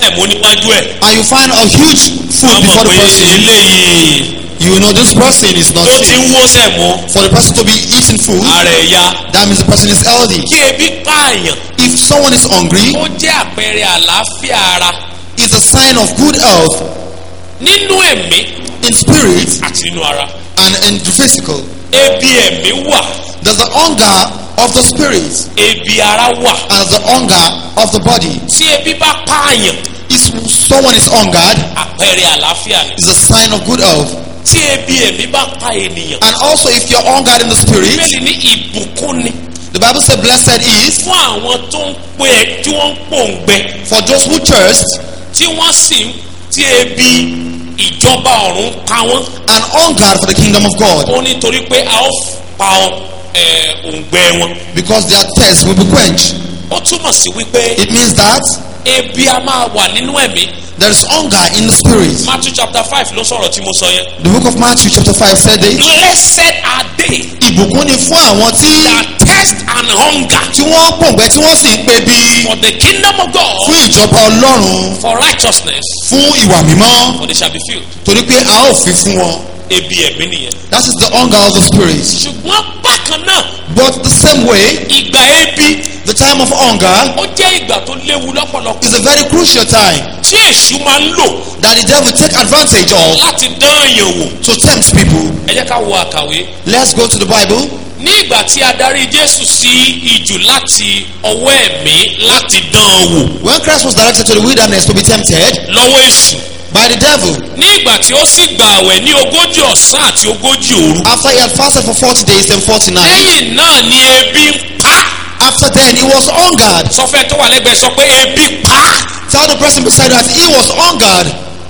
sẹ̀mó níwájú ẹ̀ and you find a huge food wọ́n before mọ̀ the pé person, eléyìí you know this person is not tó ti sick. ń wó sẹ̀mó For the person to be eating food, ara ẹ̀ ya that means the person is healthy. kí ebi pààyàn If someone is hungry, ó jẹ́ àpẹẹrẹ àlàáfíà ara it's a sign of good health nínú ẹ̀mí in spirit àti nínú ara and in the physical. ebi ẹ̀mí wà There's the hunger of the spirit ebi ara wà and the hunger of the body. tí ebi bá pààyàn If someone is hungered, àpẹẹrẹ àlàáfíà ni it's a sign of good health. tí ebi ẹ̀mí bá pa ènìyàn And also, if you're hungered in the spirit, bẹ́ẹ̀ ní ìbùkún ni the Bible says, "Blessed is fún àwọn tó ń pè tí wọ́n ń pòǹgbẹ for those who thirst tí wọ́n sì ń tí ebi ìjọba ọ̀run pa wọ́n and hungered for the kingdom of God, ó nítorí pé a ó pa ọ ẹ, òǹgbẹ wọn because their thirst will be quenched." ó túmọ̀ sí wípé It means that ebi a máa wà nínú ẹ̀mí there is hunger in the spirit. Matthew chapter five ló sọ̀rọ̀ tí mo sọ yẹn The book of Matthew, chapter 5, said this. blessed are they Ìbùkún ni fún àwọn tí that thirst and hunger tí wọ́n pòǹgbẹ tí wọ́n sì ń pe bí for the kingdom of God fún ìjọba Ọlọ́run for righteousness fún ìwà mímọ́ for they shall be filled torí pé a ó fi fún wọn. ebi ẹ̀mí nìyẹn That is the hunger of the spirit. ṣùgbọ́n bákan náà But the same way, ìgbà ebi the time of hunger ó jẹ́ ìgbà tó léwu lọ́pọ̀lọpọ̀ is a very crucial time tí èṣù máa ń lò that the devil take advantage of láti dán èèyàn wò to tempt people. ẹ jẹ́ ká wo àkàwé Let's go to the Bible. ní ìgbà tí a darí Jésù sí ijù láti ọwọ́ ẹ̀mí láti dán an wò When Christ was directed to the wilderness to be tempted lọ́wọ́ èṣù by the devil, ní ìgbà tí ó sì gbà àwẹ̀ ní ogójì ọ̀sán àti ogójì òru after he had fasted for 40 days and 40 nights, lẹ́yìn náà ni ebi ń pa after then he was hungered. sọfẹ́ tó wà lẹ́gbẹ̀ẹ́ sọ pé ebi pa Tell the person beside you that he was hungered.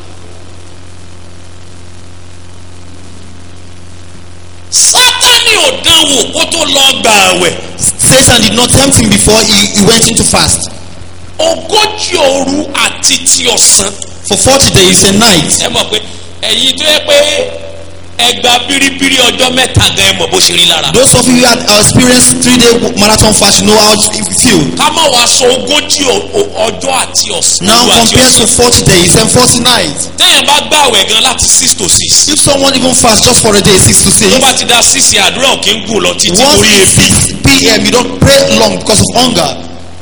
Sátánì ò dán wò kó tó lọ gbà àwẹ̀ Satan did not tempt him before he, he went into fast. ogójì òru àti ti ọ̀sán For 40 days and nights. ẹ mọ̀ pé ẹ̀yin tó yẹ pé ẹgbà bíríbírí ọjọ́ mẹ́ta gan ẹ mọ̀ bó ṣe rí lára. Those of you who had experienced three day marathon fast, you know how it feel. ká má wàá sọ ogójì o- o- ọjọ́ àti ọ̀sán. Now òru àti compared to ọ̀sán. 40 days and 40 nights. téèyàn bá gbààwẹ̀ gan láti six to six. If someone even fast just for a day, 6 to tó 6, bá ti da six yẹn àdúrà ò kí ń gùn lọ títí once torí it's ebi. 6 p.m., you don't pray long because of hunger.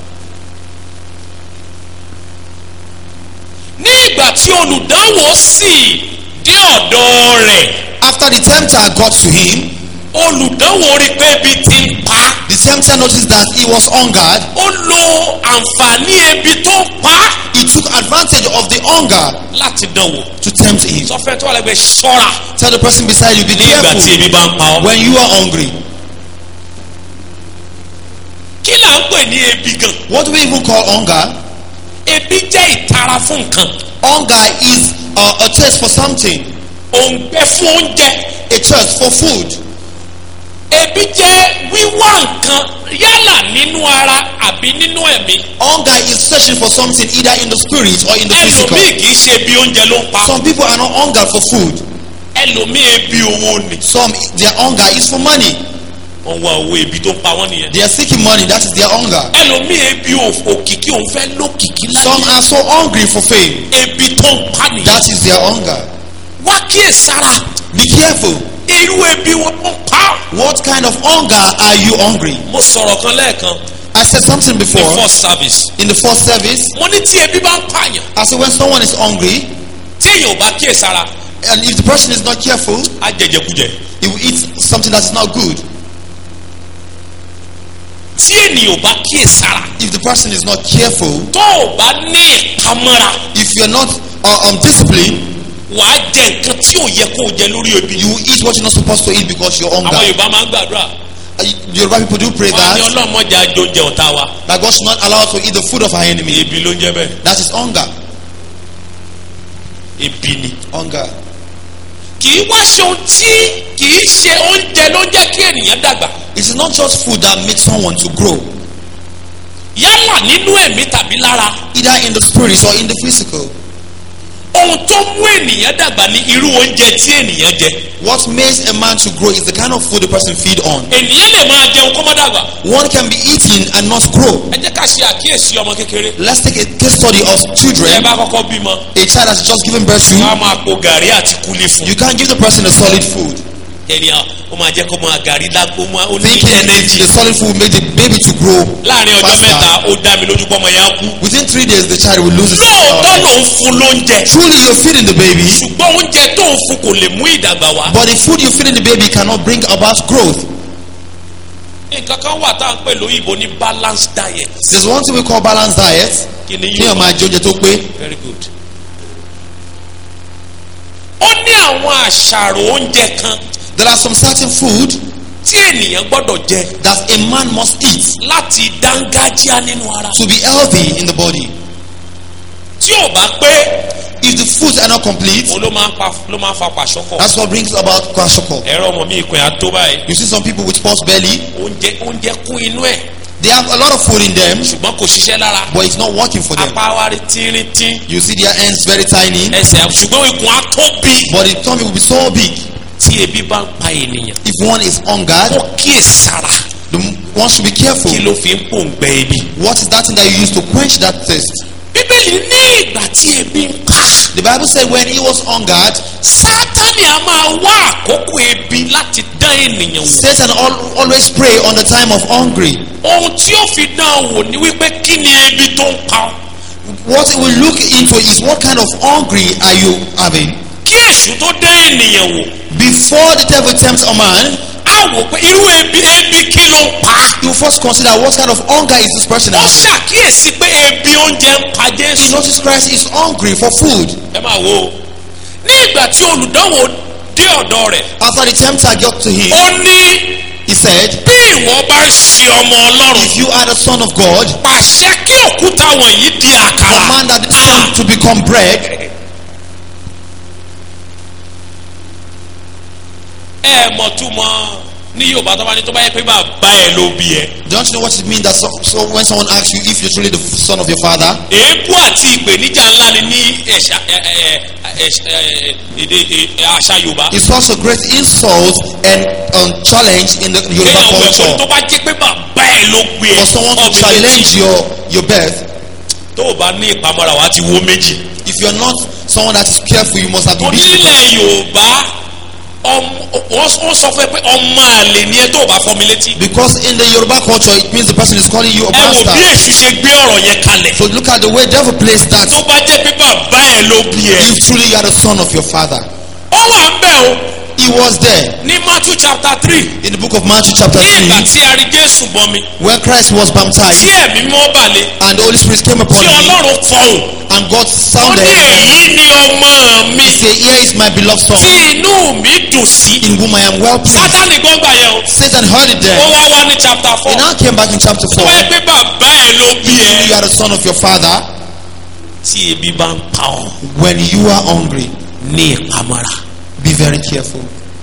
ní ìgbà tí olùdánwò sì dé ọ̀dọ̀ rẹ̀ After the tempter got to him, olùdánwò rí pé ebi ti ń pa á. the tempter noticed that he was hungered. ó lo àǹfààní ebi tó ń pa á He took advantage of the hunger láti dánwò. to tempt him. sọfẹ́ tó wà lẹ́gbẹ̀ẹ́ ṣọ́ra Tell the person beside you, be ní ìgbà tí careful ebi bá ń pa ọ́. when you are hungry. kí là ń pè ní ebi gan? What do we even call hunger? ebi jẹ́ ìtara fún nǹkan Hunger is uh, a thirst for something, òǹgbẹ fún oúnjẹ a thirst for food. ebi jẹ́ wíwá nǹkan yálà nínú ara àbí nínú ẹ̀mí Hunger is searching for something either in the spirit or in the physical. ẹlòmíì kì í ṣe ebi oúnjẹ ló ń pa Some people are not hunger for food. ẹlòmíì ebi owó ni Some their hunger is for money. wọ́n wá owó ebi tó ń pa wọ́n nìyẹn They are seeking money. That is their hunger. ẹlòmíì ebi ò- òkìkí òun fẹ́ lókìkí Some láyé are so hungry for fame. ebi tó ń pa nìyẹn That is their hunger. wá kíyèsára Be careful. irú ebi wọn ló ń pa What kind of hunger are you hungry? mo sọ̀rọ̀ kan lẹ́ẹ̀kan I said something the before first service in the first service. mo ní tí ebi bá ń pààyàn I said when someone is hungry tí èèyàn ò bá kíyèsára and if the person is not careful, á jẹjẹkújẹ he will eat something that is not good. tí ènìyàn ò bá kíyèsára If the person is not careful, tó o bá ní ìpamọ́ra if you're not uh, um, disciplined, wàá jẹ nǹkan tí ò yẹ kó o jẹ lórí ebi. you will eat what you're not supposed to eat because you're àwọn hunger. yorùbá máa ń gbàdúrà Uh, Yoruba people do pray wọn á ní that ọlọ́mọdé àjọjẹ ọ̀tá wa that God should not allow us to eat the food of our enemy. ebi ló ń jẹ bẹ́ẹ̀ That is hunger. ebi ni. Hunger. kì í wá ṣe ohun tí kì í ṣe oúnjẹ ló ń jẹ́ kí ènìyàn dàgbà It is not just food that makes someone to grow, yálà nínú ẹ̀mí tàbí lára either in the spirit or in the physical. ohun tó mú ènìyàn dàgbà ní irú oúnjẹ tí ènìyàn jẹ What makes a man to grow is the kind of food the person feed on. ènìyàn lè máa jẹun kó má dàgbà One can be eating and not grow. ẹ jẹ́ ká ṣe àkíyèsí ọmọ kékeré Let's take a case study of ẹ children. bá kọ́kọ́ bímọ A child has just given birth to. ká máa po gàrí àti kúlí fún You can't give the person a solid food. ènìyàn ó máa jẹ́ kó máa gàrí dágbó máa ó ní Thinking ẹnẹ́jì the solid food will make the baby to grow láàrin ọjọ́ faster. mẹ́ta ó dá mi lójú pọ́mọ yẹn á kú Within three days, the child will lose his lóòótọ́ uh, ló ń fún lóúnjẹ Truly, you're feeding the baby, ṣùgbọ́n oúnjẹ tó ń fún kò lè mú ìdàgbà wá but the food you're feeding the baby cannot bring about growth. nǹkan kan wà tá à ń pè lóyìnbó ní balanced diet There's one thing we call balanced diet. kí ni Kí yóò ọmọ máa ajé oúnjẹ tó pé. very good. ó ní àwọn àṣàrò oúnjẹ kan There are some certain food tí ènìyàn gbọ́dọ̀ jẹ that a man must eat láti dángájíá nínú ara to be healthy in the body. tí ò bá pé If the foods are not complete, òun ló máa ń pa ló máa ń fa pàṣọkọ that's what brings about kwashiorkor. ẹ̀rọ ọmọ mi ìpín àtó báyìí You see some people with false belly, oúnjẹ oúnjẹ kún inú ẹ̀ they have a lot of food in them, ṣùgbọ́n kò ṣiṣẹ́ lára but it's not working for them. apá wa rí tínrín-tín You see their ends very tiny, ẹsẹ̀ ṣùgbọ́n ikùn á tóbi but the tummy will be so big. tí ebi bá ń pa ènìyàn If one is hungered, ó kíyèsára the, one should be careful. kí ló fi ń pòǹgbẹ ebi. What is that thing that you use to quench that thirst? bíbélì ní ìgbà tí ebi ń pa The Bible said when he was hungered, sátani a máa wá àkókò ebi láti dán ènìyàn wò Satan al always pray on the time of hungry. ohun tí ó fi dán an wò ni wípé kí ni ebi tó ń pa ọ́ What he will look into is what kind of hungry are you having? kí èṣù tó dán ènìyàn wò Before the devil tempts a man, á wò pé irú ebi ebi kí ló ń pa á. you first consider what kind of hunger is this person ó having. ṣàkíyèsí pé ebi oúnjẹ ń pa He jésù. noticed Christ is hungry for food. ẹ máa wo ní ìgbà tí olùdánwò dé ọ̀dọ̀ rẹ̀ After the tempter got to him, ó ní he said, bí ìwọ bá ń ṣe ọmọ ọlọ́run If you are the son of God, pàṣẹ kí òkúta wọ̀nyí di àkàrà. command that the stone to become bread. ẹ mọ̀ túmọ̀ ní yorùbá tó bá ní tó bá yẹ pé bàbá ẹ ló bí ẹ. Don't you know what it means that so, so when someone asks you if you're truly the son of your father, èébú àti ìpèníjà ńlá ni ní ẹ̀ṣà ẹ̀ ẹ̀ ẹ̀ ẹ̀ èdè ẹ̀ àṣà yorùbá. it's also great insult and um, challenge in the Yoruba kéèyàn wẹ̀ pé culture. tó bá jẹ́ pé bàbá ẹ ló gbé ẹ For someone to ọmọ challenge méjì. your your birth, tó o bá ní ìpamọ́ra wa ti wo méjì. if you're not someone that is careful, you must have been beaten. onílẹ̀ yorùbá ọm- wọ́n wọ́n sọ fún ẹ pé ọmọ àlè ni ẹ tó o bá fọ́ mi létí. Because in the Yoruba culture, it means the person is calling you a ẹ wò bí bastard. èṣù ṣe gbé ọ̀rọ̀ yẹn kalẹ̀. So look at the way devil plays that. tó bá jẹ́ pé bàbá ẹ ló bí ẹ. If truly you are the son of your father, ó wà ń bẹ̀ o he was there ní matthew chapter three in the book of Matthew chapter ní ìgbà three, tí a rí jésù bọmi where Christ was tí baptized ẹ̀mí mọ́ balẹ̀ and the Holy Spirit came upon tí him, ọlọ́run fọhùn and God ó ní sounded. èyí ni ọmọ mi He said, "Here is my beloved tí son, inú mi dùn sí. in whom I am well pleased." sátani gbọ́ngbà yẹn o Satan heard it ó there. wá wá ní chapter four He now came back in chapter tó four. bá yẹ pé bàbá ẹ ló bí Truly you ẹ are the son of your father. tí ebi bá ń pa ọ́ When you are hungry, ní ìpamọ́ra. be very careful.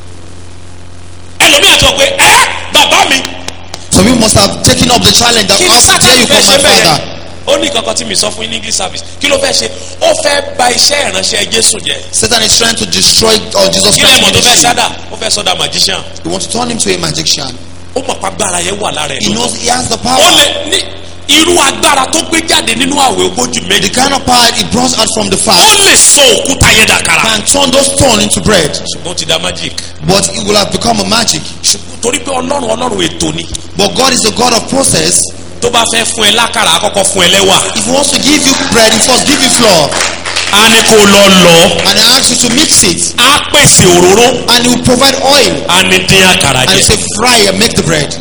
ẹlòmíà tó pé ẹ bàbá mi Some people must have taken up the challenge that kí ni how dare sátani you fẹ́ call my ṣe bẹ́ẹ̀ father? ó ní kankan tí mi sọ fún yín ní english service kí ló fẹ́ ṣe ó fẹ́ bà iṣẹ́ ìránṣẹ́ jésù jẹ́ Satan is trying to destroy uh, Jesus kí lẹ́mọ̀ Christ's tó fẹ́ ministry. sádà ó fẹ́ sọ́dà magician He wants to turn him to a magician. ó mọ̀ pa agbára yẹn wà lára ẹ̀ He knows he has the ó power. lè ní irú agbára tó gbé jáde nínú àwẹ̀ ogójì The méjì kind of power he brought out from the ó fast lè sọ òkúta yẹn dàkàrà can turn those stones into bread. ṣùgbọ́n ó ti da magic But it will have become a magic. ṣùgbọ́n torí pé ọlọ́run ọlọ́run ètò ni But God is the God of process. tó bá fẹ́ fún ẹ lákàrà àkọ́kọ́ fún ẹ lẹ́wà If he wants to give you bread, he first give you flour. á ní kó lọ lọ And he asks you to mix it. á pèsè òróró And he will provide oil. á ní dín àkàrà And he jẹ say, fry and make the bread.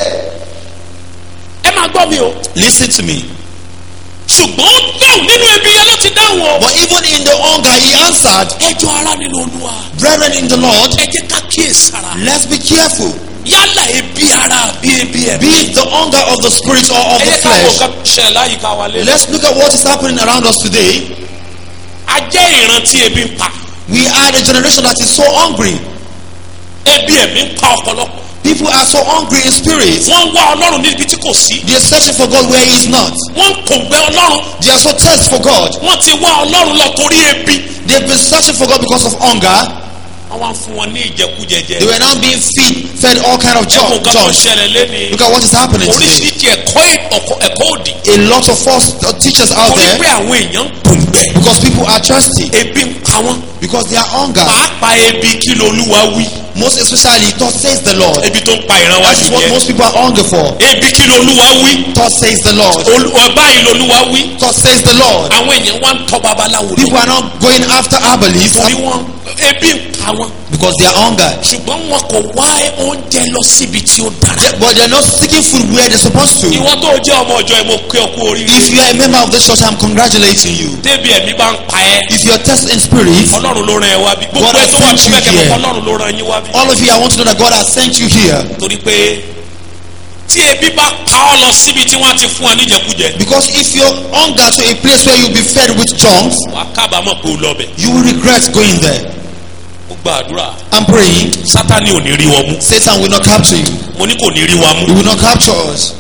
ẹ máa gbọ́ mi o Listen to me. ṣùgbọ́n ó dáhùn nínú ebi yẹn ló ti dáhùn o. But even in the hunger, he answered, ẹjọ́ ara nínú olúwa Brethren in the Lord, ẹ jẹ́ ká kíyèsára let's be careful. yálà ebi ara bí ebi ẹ̀. Be it the hunger of the spirit or of ẹ the jẹ́ ká wo flesh. nǹkan ṣẹlẹ̀ láyìíká wa lé. Let's look at what is happening around us today. a jẹ́ ìran tí ebi ń pa We are the generation that is so hungry. ebi ẹ̀mí ń pa ọ̀pọ̀lọpọ̀. People are so hungry in spirit. wọ́n ń wá ọlọ́run níbi tí kò sí They are searching for God where He is not. wọ́n ń kòǹgbẹ́ ọlọ́run They are so thirsty for God. wọ́n ti wá ọlọ́run lọ torí ebi They've been searching for God because of hunger. wọ́n wá ń fún wọn ní ìjẹkújẹjẹ They were now being feed, fed all kind of ẹ̀kọ́ junk. nǹkan tó ń junk. ṣẹlẹ̀ lẹ́ni Look at what is happening today. oríṣiríṣi ẹ̀kọ́ ẹ̀kọ́- ẹ̀kọ́ òdì A lot of false uh, teachers out torí there pé àwọn èèyàn ń kòǹgbẹ́ because people are thirsty ebi ń pa wọ́n because they are hunger. pàápàá ebi kí lolúwa wí Most especially, thus says the Lord. ebi tó ń pa ìran wa That is what nìyẹn most people are hungry for. ebi kí lolúwa wí Thus says the Lord. Olúwa báyìí lolúwa wí Thus says the Lord. àwọn èèyàn wá ń tọ́ babaláwo People lọ are not going after herbalists torí wọn ebi ń pa wọ́n because they are hungered. ṣùgbọ́n wọn kò wá oúnjẹ lọ síbi tí ó dára. But they are not seeking food where they're supposed to. ìwọ tó jẹ́ ọmọ ọjọ́ ẹ̀ mo kí ọ kú oríire. If you are a member of this church, I'm congratulating you. débi ẹ̀mí bá ń pa ẹ́ If you are tested in spirit, ọlọ́run ló rán ẹ wá bí gbogbo God ẹ has tó wà sent you níbẹ̀ kẹ́kọ̀ọ́ here. ọlọ́run ló rán yín wá bí. all of you, I want to know that God has sent you here torí pé tí ebi bá pa ọ́ lọ síbi tí wọ́n ti fún ọ níjẹkújẹ because if you're hunger to a place where you'll be fed with junk, wàá kábàámọ̀ pé o lọ bẹ̀. you will regret going there. mo gbàdúrà I'm praying sátani ò ní rí wọn mú Satan will not capture you. mo ní kò ní rí wa He mú. will not capture us.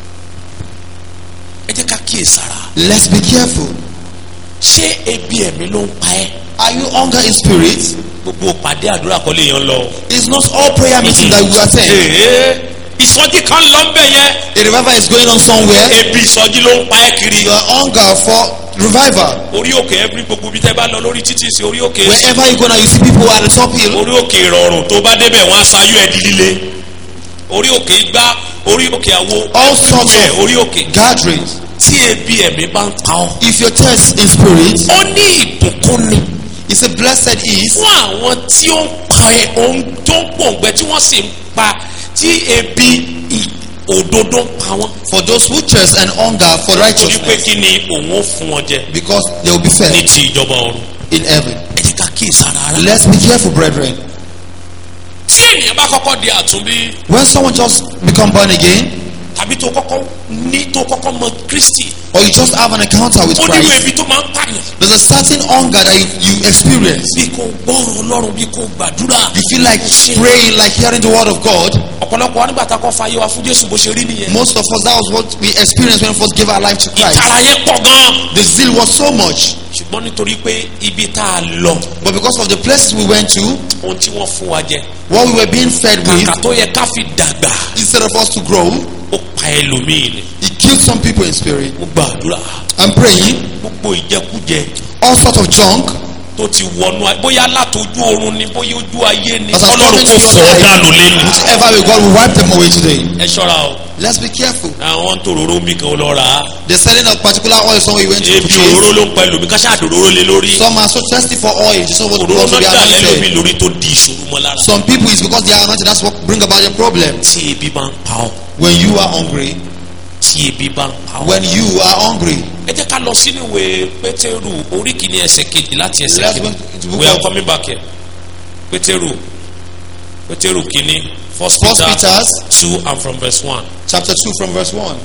ẹ jẹ́ ká kíyè sára Let's be careful. ṣé ebi ẹ̀mí ló ń pa ẹ́ Are you hunger in spirit? gbogbo pàdé àdúrà kọ́lé yẹn lọ. It's not all prayer meetings that we attend. Ee, ìsọjí kan lọ ń bẹ̀ yẹn A revival is going on somewhere. ebi ìsọjí ló ń pa ẹ́ kiri. Your hunger for revival. orí òkè every gbogbo bí tẹ́ bá lọ lórí títì sí orí òkè Wherever you go now, you see people at the top hill. orí òkè ìrọ̀rùn tó bá débẹ̀ wọ́n á sayú ẹ̀ di líle orí òkè igbá orí òkè àwo All sorts ẹ̀ of orí òkè gatherings. tí ebi ẹ̀mí bá ń pa ọ́. If you're thirst in spirit, ó ní ìbùkún ni it's a blessed is fún àwọn tí ó ń pa ẹ ohun tó ń pòǹgbẹ tí wọ́n sì ń pa tí ebi ì- òdodo ń pa wọ́n. for those who thirst and hunger for torí pé righteousness, kí ni òun ó fún wọn jẹ because they will be ní fed ti ìjọba ọ̀run. in heaven. ẹ jẹ́ ká kíyèsí ara rárá. Let's be careful, brethren. tí ènìyàn bá kọ́kọ́ di àtúnbí When someone just become born again, tàbí tó kọ́kọ́ ní tó kọ́kọ́ mọ Kristi or you just have an encounter with ó nínú Christ, ebi tó máa ń pààyàn. there's a certain hunger that you, you experience. bí kò gbọ́rọ̀ ọlọ́run bí kò gbàdúrà. You feel like praying, like hearing the word of God. ọ̀pọ̀lọpọ̀ wa nígbà tá a kọ́ fàyè wa fún Jésù bó ṣe rí nìyẹn. Most of us, that was what we experienced when we first gave our life to Christ. ìtara yẹn pọ̀ gan. The zeal was so much. ṣùgbọ́n nítorí pé ibi tá a lọ But because of the places we went to, ohun tí wọ́n fún wa jẹ what we were being fed with, kàkà tó yẹ ká fi dàgbà instead of us to grow, ó pa ẹlòmíì ni. it killed some people in spirit. mo gbàdúrà I'm praying, gbogbo ìjẹkújẹ all sorts of junk, tó ti wọnú ayé bóyá látojú oorun ni bóyá ojú ayé ni as I come ọlọ́run into kò your fọ́ dànù life, lẹ́nu. whichever way God will wipe them away today. ẹ ṣọ́ra o Let's be careful. àwọn tó roró mi kan lọ rà á They're selling a particular oil somewhere you went to ebi òróró purchase. ló ń pa ẹlòmí ká ṣàdòróró lé lórí Some are so thirsty for oil, just want òróró want to náà be dà lẹ́lòmí anointed. lórí tó di ìṣòro mọ́ lára. Some people it's because they are anointed. That's what bring about your problem. tí ebi bá ń pa ọ́ When you are hungry, tí ebi bá ń pa ọ́. when you are hungry, ẹ jẹ́ ká lọ sínú ìwé pétérù orí kìíní ẹsẹ̀ kejì láti ẹsẹ̀ Let's kejì go to the book we are of- coming back here pétérù pétérù kìíní first First peter Peter's two and from verse one. chapter 2 from verse 1.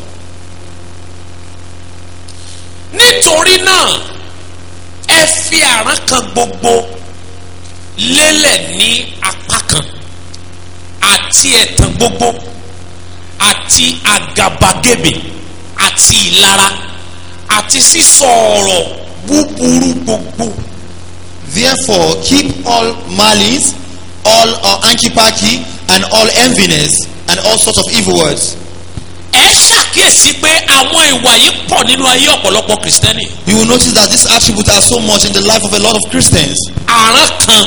nítorí náà ẹ fi àrán kan gbogbo lélẹ̀ ní apá kan àti ẹ̀tàn gbogbo àti àgàbàgebè àti ìlara àti sísọ ọ̀rọ̀ búburú gbogbo Therefore, keep all malice, all uh, anki and all enviness, and all sorts of evil words. ẹ ṣàkíyèsí pé àwọn ìwà yìí pọ̀ nínú ayé ọ̀pọ̀lọpọ̀ kìrìsìtẹ́nì You will notice that these attributes are so much in the life of a lot of Christians. àrán kan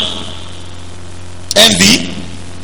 Envy,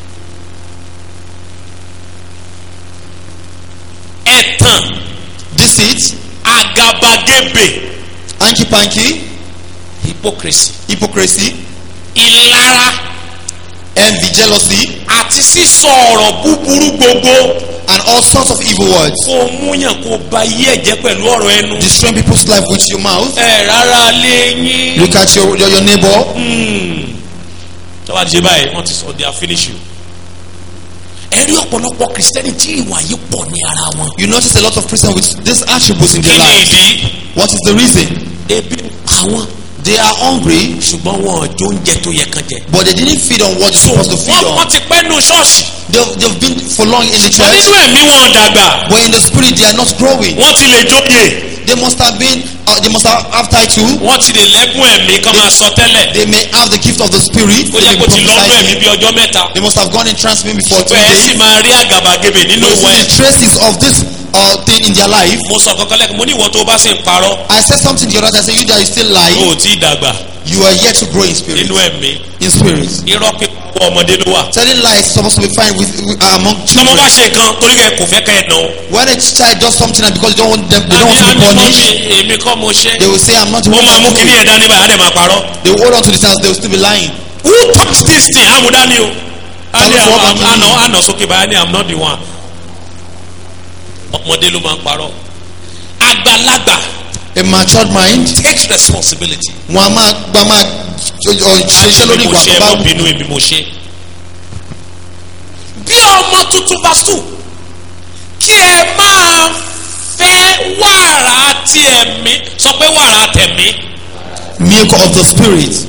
ẹ̀tàn deceit, àgàbàgebè anki hypocrisy hypocrisy, ìlara envy, jealousy, àti sísọ ọ̀rọ̀ búburú gbogbo and all sorts of evil words. kó o múyàn kó o ba yí ẹ̀jẹ̀ pẹ̀lú ọ̀rọ̀ ẹnu. Destroying people's life with your mouth. ẹ rárá lé yín. Look at your, your, your neighbor. tọ́wá ti ṣe báyìí wọ́n ti sọ they are finish you. ẹ rí ọ̀pọ̀lọpọ̀ kìrìsìtẹ́nì tí ìwà yìí pọ̀ ní ara wọn. You notice a lot of Christians with these attributes in kí their ni lives. ìdí? What is the reason? ebi ń pa wọn They are hungry, ṣùgbọ́n wọn ò jó oúnjẹ tó yẹ kán jẹ. but they didn't feed on what they're supposed to feed wọ́n wọ́n on. ti pẹ́ nu ṣọ́ọ̀ṣì. They've, they've been for long in the wọ́n church, nínú ẹ̀mí wọn ò dàgbà. but in the spirit they are not growing. wọ́n ti lè jóye. They must have been, uh, they must have, have title. wọ́n ti lè lẹ́bùn ẹ̀mí kán máa sọ tẹ́lẹ̀. They may have the gift of the spirit. ó They yẹ may kó be ti lọ́dún ẹ̀mí prophesying. bí ọjọ́ mẹ́ta. They must have gone in trance maybe for two bẹ́ẹ̀ days. sì máa rí àgàbàgebè nínú You ìwọ see ẹ̀. the traces of this uh, thing in their life. mo sọ kankan lẹ́kọ̀ọ́ mo ní ìwọ tó o bá sì ń parọ́. I said something the other day. I said, You that you still o lie, ò tí ì dàgbà you are yet to grow in spirit. nínú ẹ̀mí. In spirit. irọ́ pípa ọmọdé ló wà. Telling lies is supposed to be fine with, with uh, among tọmọ children. bá ṣe kan torí kẹ kò fẹ́ kẹ́ ẹ̀ dán. When a child does something and because they don't want them, they don't want to be àmì kọ́ punished, mi èmi kọ́ mo ṣe. they will say, I'm not the wọ́n one máa mú to do kíní it. ẹ̀ dání báyìí á dẹ̀ máa parọ́. They will hold on to the child, they will still be lying. who touch this thing amúdání o. á ní Ta ló fọwọ́ àwọn bá mi àná yìí? àná sókè báyìí á ní i'm not the one. ọmọdé ló máa ń parọ́. àgbàlagbà A matured mind, takes responsibility. wọn a máa gba máa ṣiṣẹ́ lórí èmi mo ìwà ṣe tó bá ẹ wù. mọ bínú èmi mo ṣe. bí ọmọ tuntun bá sùn kí ẹ máa fẹ́ wàrà tí ẹ̀mí sọ pé wàrà tẹ̀mí. Milk of the spirit.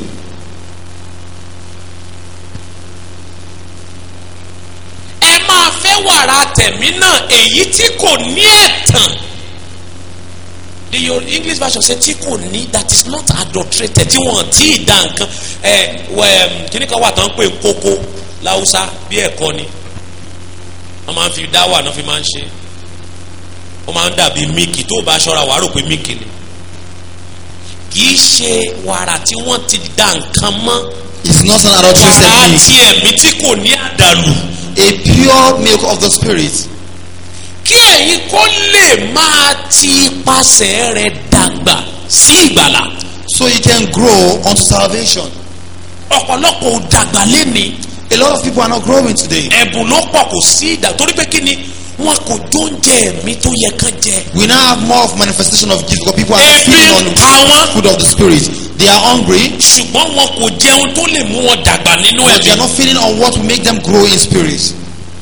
ẹ máa fẹ́ wàrà tẹ̀mí náà èyí tí kò ní ẹ̀tàn. the your english version say tí kò ní that is not adulterated tí wọ́n tí ì da nǹkan ẹ wẹ kíní kan wà tán pé kókó láwùsá bí ẹ̀kọ́ ni wọ́n máa ń fi dá wà náà fi máa ń ṣe ó máa ń dàbí míìkì tó o bá ṣọ́ra wàá rò pé míìkì ni kì í ṣe wàrà tí wọ́n ti da nǹkan mọ́ It's not an adulterated wàrà milk. tí ẹ̀mí tí kò ní àdàlù. A pure milk of the spirit. kí ẹ̀yin kó lè máa ti ipasẹ̀ rẹ̀ dàgbà sí ìgbàlà So you can grow unto salvation. ọ̀pọ̀lọpọ̀ ò dàgbà lẹ́ni A lot of people are not growing today. ẹ̀bùn ló pọ̀ kò sí ìdà torí pé kí ni wọn kò jóúnjẹ ẹ̀mí tó yẹ kán jẹ. We now have more of manifestation of gift because people are Ebi feeding on pa wọ́n. food of the spirit. They are hungry, ṣùgbọ́n wọn kò jẹun tó lè mú wọn dàgbà nínú but they are ẹ̀mí. not feeding on what will make them grow in spirit.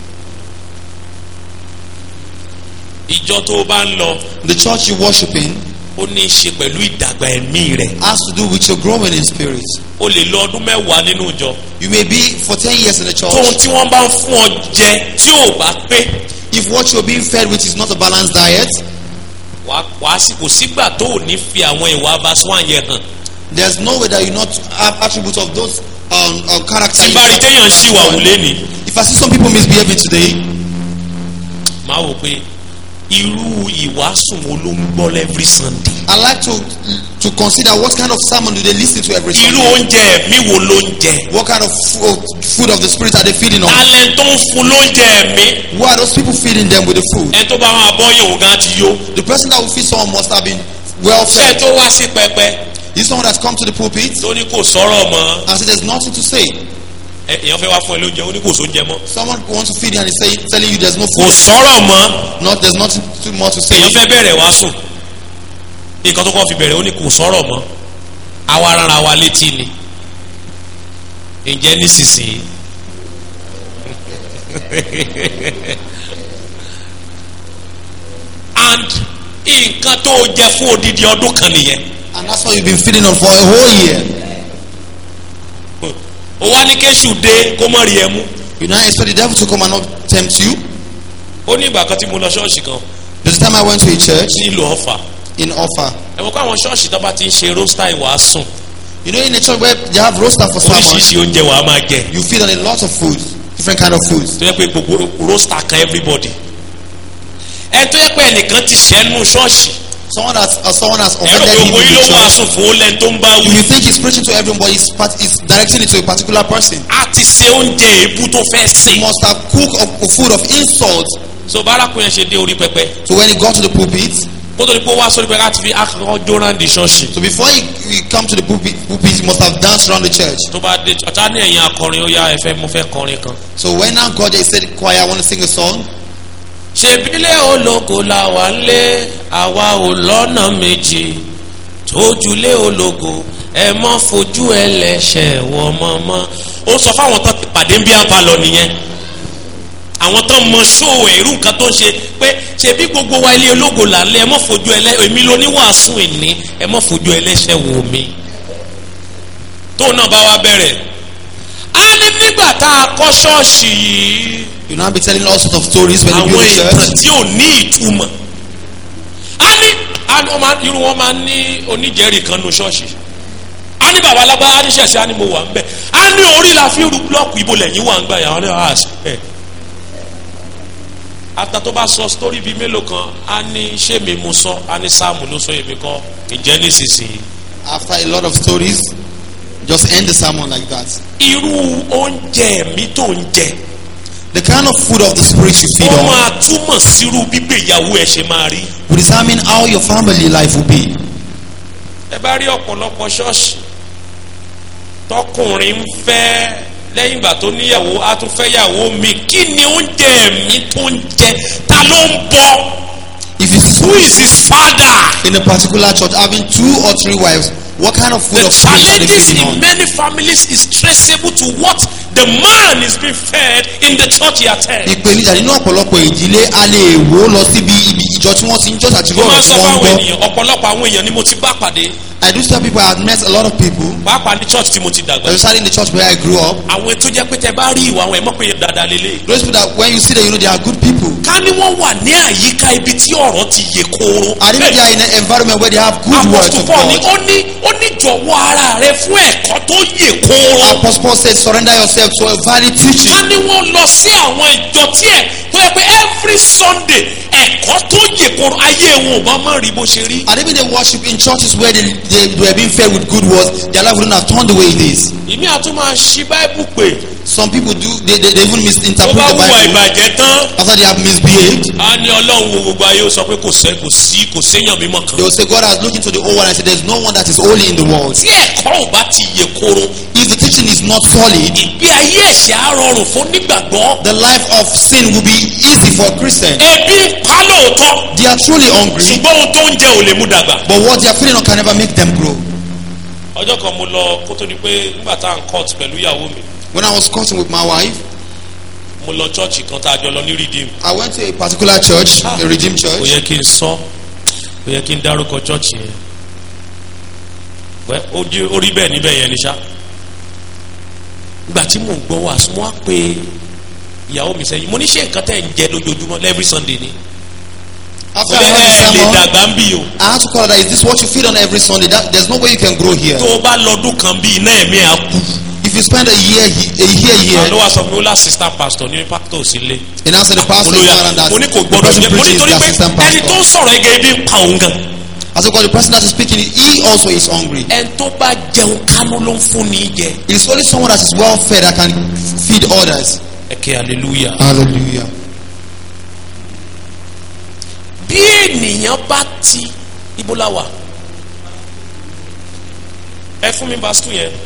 ìjọ tó o bá ń lọ The church you worship in ó ní í ṣe pẹ̀lú ìdàgbà ẹ̀mí rẹ̀. has to do with your growing in spirit. o lè lọ ọdún mẹ́wàá nínú ìjọ. You may be for 10 years in the tóun church. tí wọ́n bá ń fún ọ jẹ tí ò bá pé If what you're being fed with is not a balanced diet, wàá wàá sì kò sígbà tó ò ní fi àwọn ìwà abaswan yẹn hàn. there's no way that you not have attributes of those um, um, character. tí bá rí téèyàn ń ṣìwà wù lẹ́ni If I see some people misbehaving today, máa wò pé irú ìwàásù wo ló ń gbọ́ every sunday. I like to to consider what kind of sermon do they listen to every irú Sunday. oúnjẹ ẹ̀mí wo ló ń jẹ. What kind of food, food of the spirit are they feeding on? talent tó ń fún lóúnjẹ ẹ̀mí. Who are those people feeding them with the food? ẹni tó bá máa bọ́ yòó gan ti yó. The person that will feed someone must have been well ṣé ẹ fed. tó wá sí pẹpẹ This someone that's come to the pulpit tó ní kò sọ̀rọ̀ mọ́. and said there's nothing to say. ẹ èèyàn fẹ́ wá fún ẹ lóúnjẹ ó ní kò sóúnjẹ mọ́. Someone wants to feed you and is saying, telling you there's no kò food. sọ̀rọ̀ mọ́. Not there's nothing too more to say. èèyàn fẹ́ bẹ̀rẹ̀ wá sùn. nǹkan tó kọ́ fi bẹ̀rẹ̀ ó ní kò sọ̀rọ̀ mọ́. àwa rárá wa létí ni. ǹjẹ́ nísinsìnyí. and nǹkan tó o jẹ fún odidi ọdún kan nìyẹn. And that's what you've been feeding on for a whole year. o wá ní kéṣù dé kó mọ̀ rí ẹ mú. You now expect the devil to come and not tempt you. ó ní ìgbà kan tí mo lọ ṣọ́ọ̀ṣì kan There's a time I went to a church nílùú ọ̀fà. in Offa. ẹ mọ̀ pé àwọn ṣọ́ọ̀ṣì tó bá ti ń ṣe róstà ìwàásùn You know, in a church where they have roaster for sermon, oríṣiríṣi oúnjẹ wàá máa jẹ. you feed on a lot of food, different kind of foods. tó yẹ pé gbogbo róstà kan everybody. ẹ tó yẹ pé ẹnìkan ti ṣẹ́nu ṣọ́ọ̀ṣì. Someone that's uh, someone has ẹ̀rọ offended him gbogbo in yín ló the church. wàásù fún ó lẹ́ni tó ń bá You wí. will think he's preaching to everyone, but he's, part, he's directing it to a particular person. a ti ṣe oúnjẹ èébú tó fẹ́ He sè. must have cooked a, a food of insult. so bárakùn yẹn ṣe dé orí pẹpẹ. So when he got to the pulpit, kó tó di pé ó wá sórí pẹpẹ láti fi akọkọ jóná di ṣọ́ọ̀ṣì. so before he, he come to the pulpit, pulpit, he must have danced around the church. tó bá dé ọ̀tá ní ẹ̀yìn akọrin ó yá ẹ fẹ́ mo fẹ́ kọrin kan. So when now God he said, choir, I want to sing a song. ṣèbílẹ̀ ológo la wà ń lé àwa ò lọ́nà méjì tójúlé ológo ẹ mọ́ fojú ẹlẹ́ṣẹ̀ wọ mọ́mọ́. ó sọ fáwọn tó ti pàdé bí apá lọ nìyẹn àwọn tó mọ ṣóò ẹ̀rú nǹkan tó ń ṣe pé ṣe bí gbogbo wa ilé ológo là ń lé ẹ mọ́ fojú ẹlẹ́ èmi ló ní wàásù ìní ẹ mọ́ fojú ẹlẹ́ṣẹ̀ wò mí. tóun náà bá wá bẹ̀rẹ̀ á ní nígbà tá a kọ́ ṣọ́ọ̀ṣì yìí You now be telling all sorts of stories when you àwọn build a ìtàn church. tí ò ní ìtumọ̀ á ní á ní wọ́n máa- irú wọn máa ń ní oníjẹ́rìí kan nu ṣọ́ọ̀ṣì á ní bàbá alágbára á ní ṣẹ̀ṣẹ̀ á ní mo wà ń bẹ̀ á ní orí la fi ru búlọ́ọ̀kù ibo lẹ́yìn wà ń gbà yà wọ́n ní àṣẹ ẹ̀ ata tó bá sọ sítórí bíi mélòó kan á ní ṣé mi mú sọ á ní sáàmù ló sọ èmi kọ́ ìjẹ́ nísinsìnyí After a lot of stories, just end the sermon like that. irú oúnjẹ mi tó ń jẹ The kind of food of the spirit you feed ó on máa túmọ̀ sírú gbígbéyàwó ẹ ṣe máa rí. will determine how your family life will be. ẹ bá rí ọ̀pọ̀lọpọ̀ ṣọ́ọ̀ṣì tọkùnrin ń fẹ́ lẹ́yìn ìgbà tó níyàwó á tún fẹ́ yàwó mi kí ni oúnjẹ mi tó ń jẹ ta ló ń bọ If you who is his father in a particular church having two or three wives, what kind of food the of spirit are they challenges feeding in on? many families is traceable to what the man is being fed in the church he attends. ìpèníjà nínú ọ̀pọ̀lọpọ̀ ìdílé a lè wò ó lọ síbi ibi ìjọ tí wọ́n ti ń jọ́ àti mo máa lọ́rọ̀ ń tí sọ wọ́n ń fáwọn gbọ́. ènìyàn ọ̀pọ̀lọpọ̀ àwọn èèyàn ni mo ti bá pàdé I do tell people I have met a lot of people, pàápàá ní church tí mo ti dàgbà especially in the church where I grew up. àwọn tó jẹ́ pé tẹ bá rí ìwà àwọn ẹ̀ mọ̀ pé dáadáa lélẹ̀. Those people that when you see them, you know they are good people. ká ní wọ́n wà ní àyíká ibi tí ọ̀rọ̀ ti yè kooro. And if they are in an environment where they have good words Apostle of Paul ni God, ó ní ó ní jọ̀wọ́ ara rẹ fún ẹ̀kọ́ tó yè kooro. Apostle Paul said, surrender yourself to a valid teaching. ká ní wọ́n lọ sí àwọn ìjọ tí ẹ̀ tó yẹ pé every Sunday ẹ̀kọ́ tó yè kooro ayé wọn ò bá má rí bó ṣe rí. And even they worship in churches where they, they, they were being fed with good words, their life wouldn't have turned the way it is. ìmí àtún máa ṣí báíbù pé Some people do, they, they, they even tó misinterpret bá the wùwà Bible ìbàjẹ́ tán. after they have misbehaved. a ní ọlọ́run wo gbogbo ayé ó sọ pé kò sẹ́ kò sí kò séyàn mímọ́ kan. They will say, God has looked into the old one and said, There's no one that is holy in the world. tí ẹ̀kọ́ ò bá ti yè kooro If the teaching is not solid, ìgbé ayé ẹ̀ṣẹ̀ á rọrùn fún nígbàgbọ́. the life of sin will be easy for Christians. ebi ń pa lóòótọ́ They are truly hungry, ṣùgbọ́n ohun tó ń jẹ ò lè mú dàgbà. but what they are feeding on can never make them grow. ọjọ́ kan mo lọ kó tó di pé nígbà tá à ń court pẹ̀lú ìyàwó mi When I was cutting with my wife, mo lọ chọ́ọ̀chì kan tá a jọ lọ ní redeem. I went to a particular church, a redeemed kò church. yẹ kí n sọ kò yẹ kí n dárúkọ chọ́ọ̀chì yẹn wẹ́ ó di orí bẹ́ẹ̀ níbẹ̀ yẹn ni ṣá. ìgbà tí mò ń gbọ́ wàásù mo wá pé ìyàwó mi sẹ́yìn mo ní ṣé nǹkan tẹ̀ ń jẹ lójoojúmọ́ every Sunday ni. After ẹ I heard the ẹ lè sermon, dàgbà ń bì o. I had to call her that is this what you feed on every Sunday? That, there's no way you can grow here. tó o bá lọ́dún kan bí iná ẹ̀mí ẹ̀ á kú. If you spend a year, he- a year àwọn ló here, wá sọ pé ó lá assistant pastor ní pastor sílé. and now say the pastor is olóyà around that mo ní kò the gbọdọ̀ person jẹ mo ní preaching is torí the pé assistant ẹni tó pastor. ń sọ̀rọ̀ ẹgẹ ibi ń pa òun gan. I said, because the person that is speaking, he also is hungry. ẹni tó bá jẹun kánú ló ń fún ní jẹ. It is only someone that is well fed that can feed others. ẹ kẹ́ hallelujah. Hallelujah. bí ènìyàn bá ti ibo la wà ẹ fún mi verse two yẹn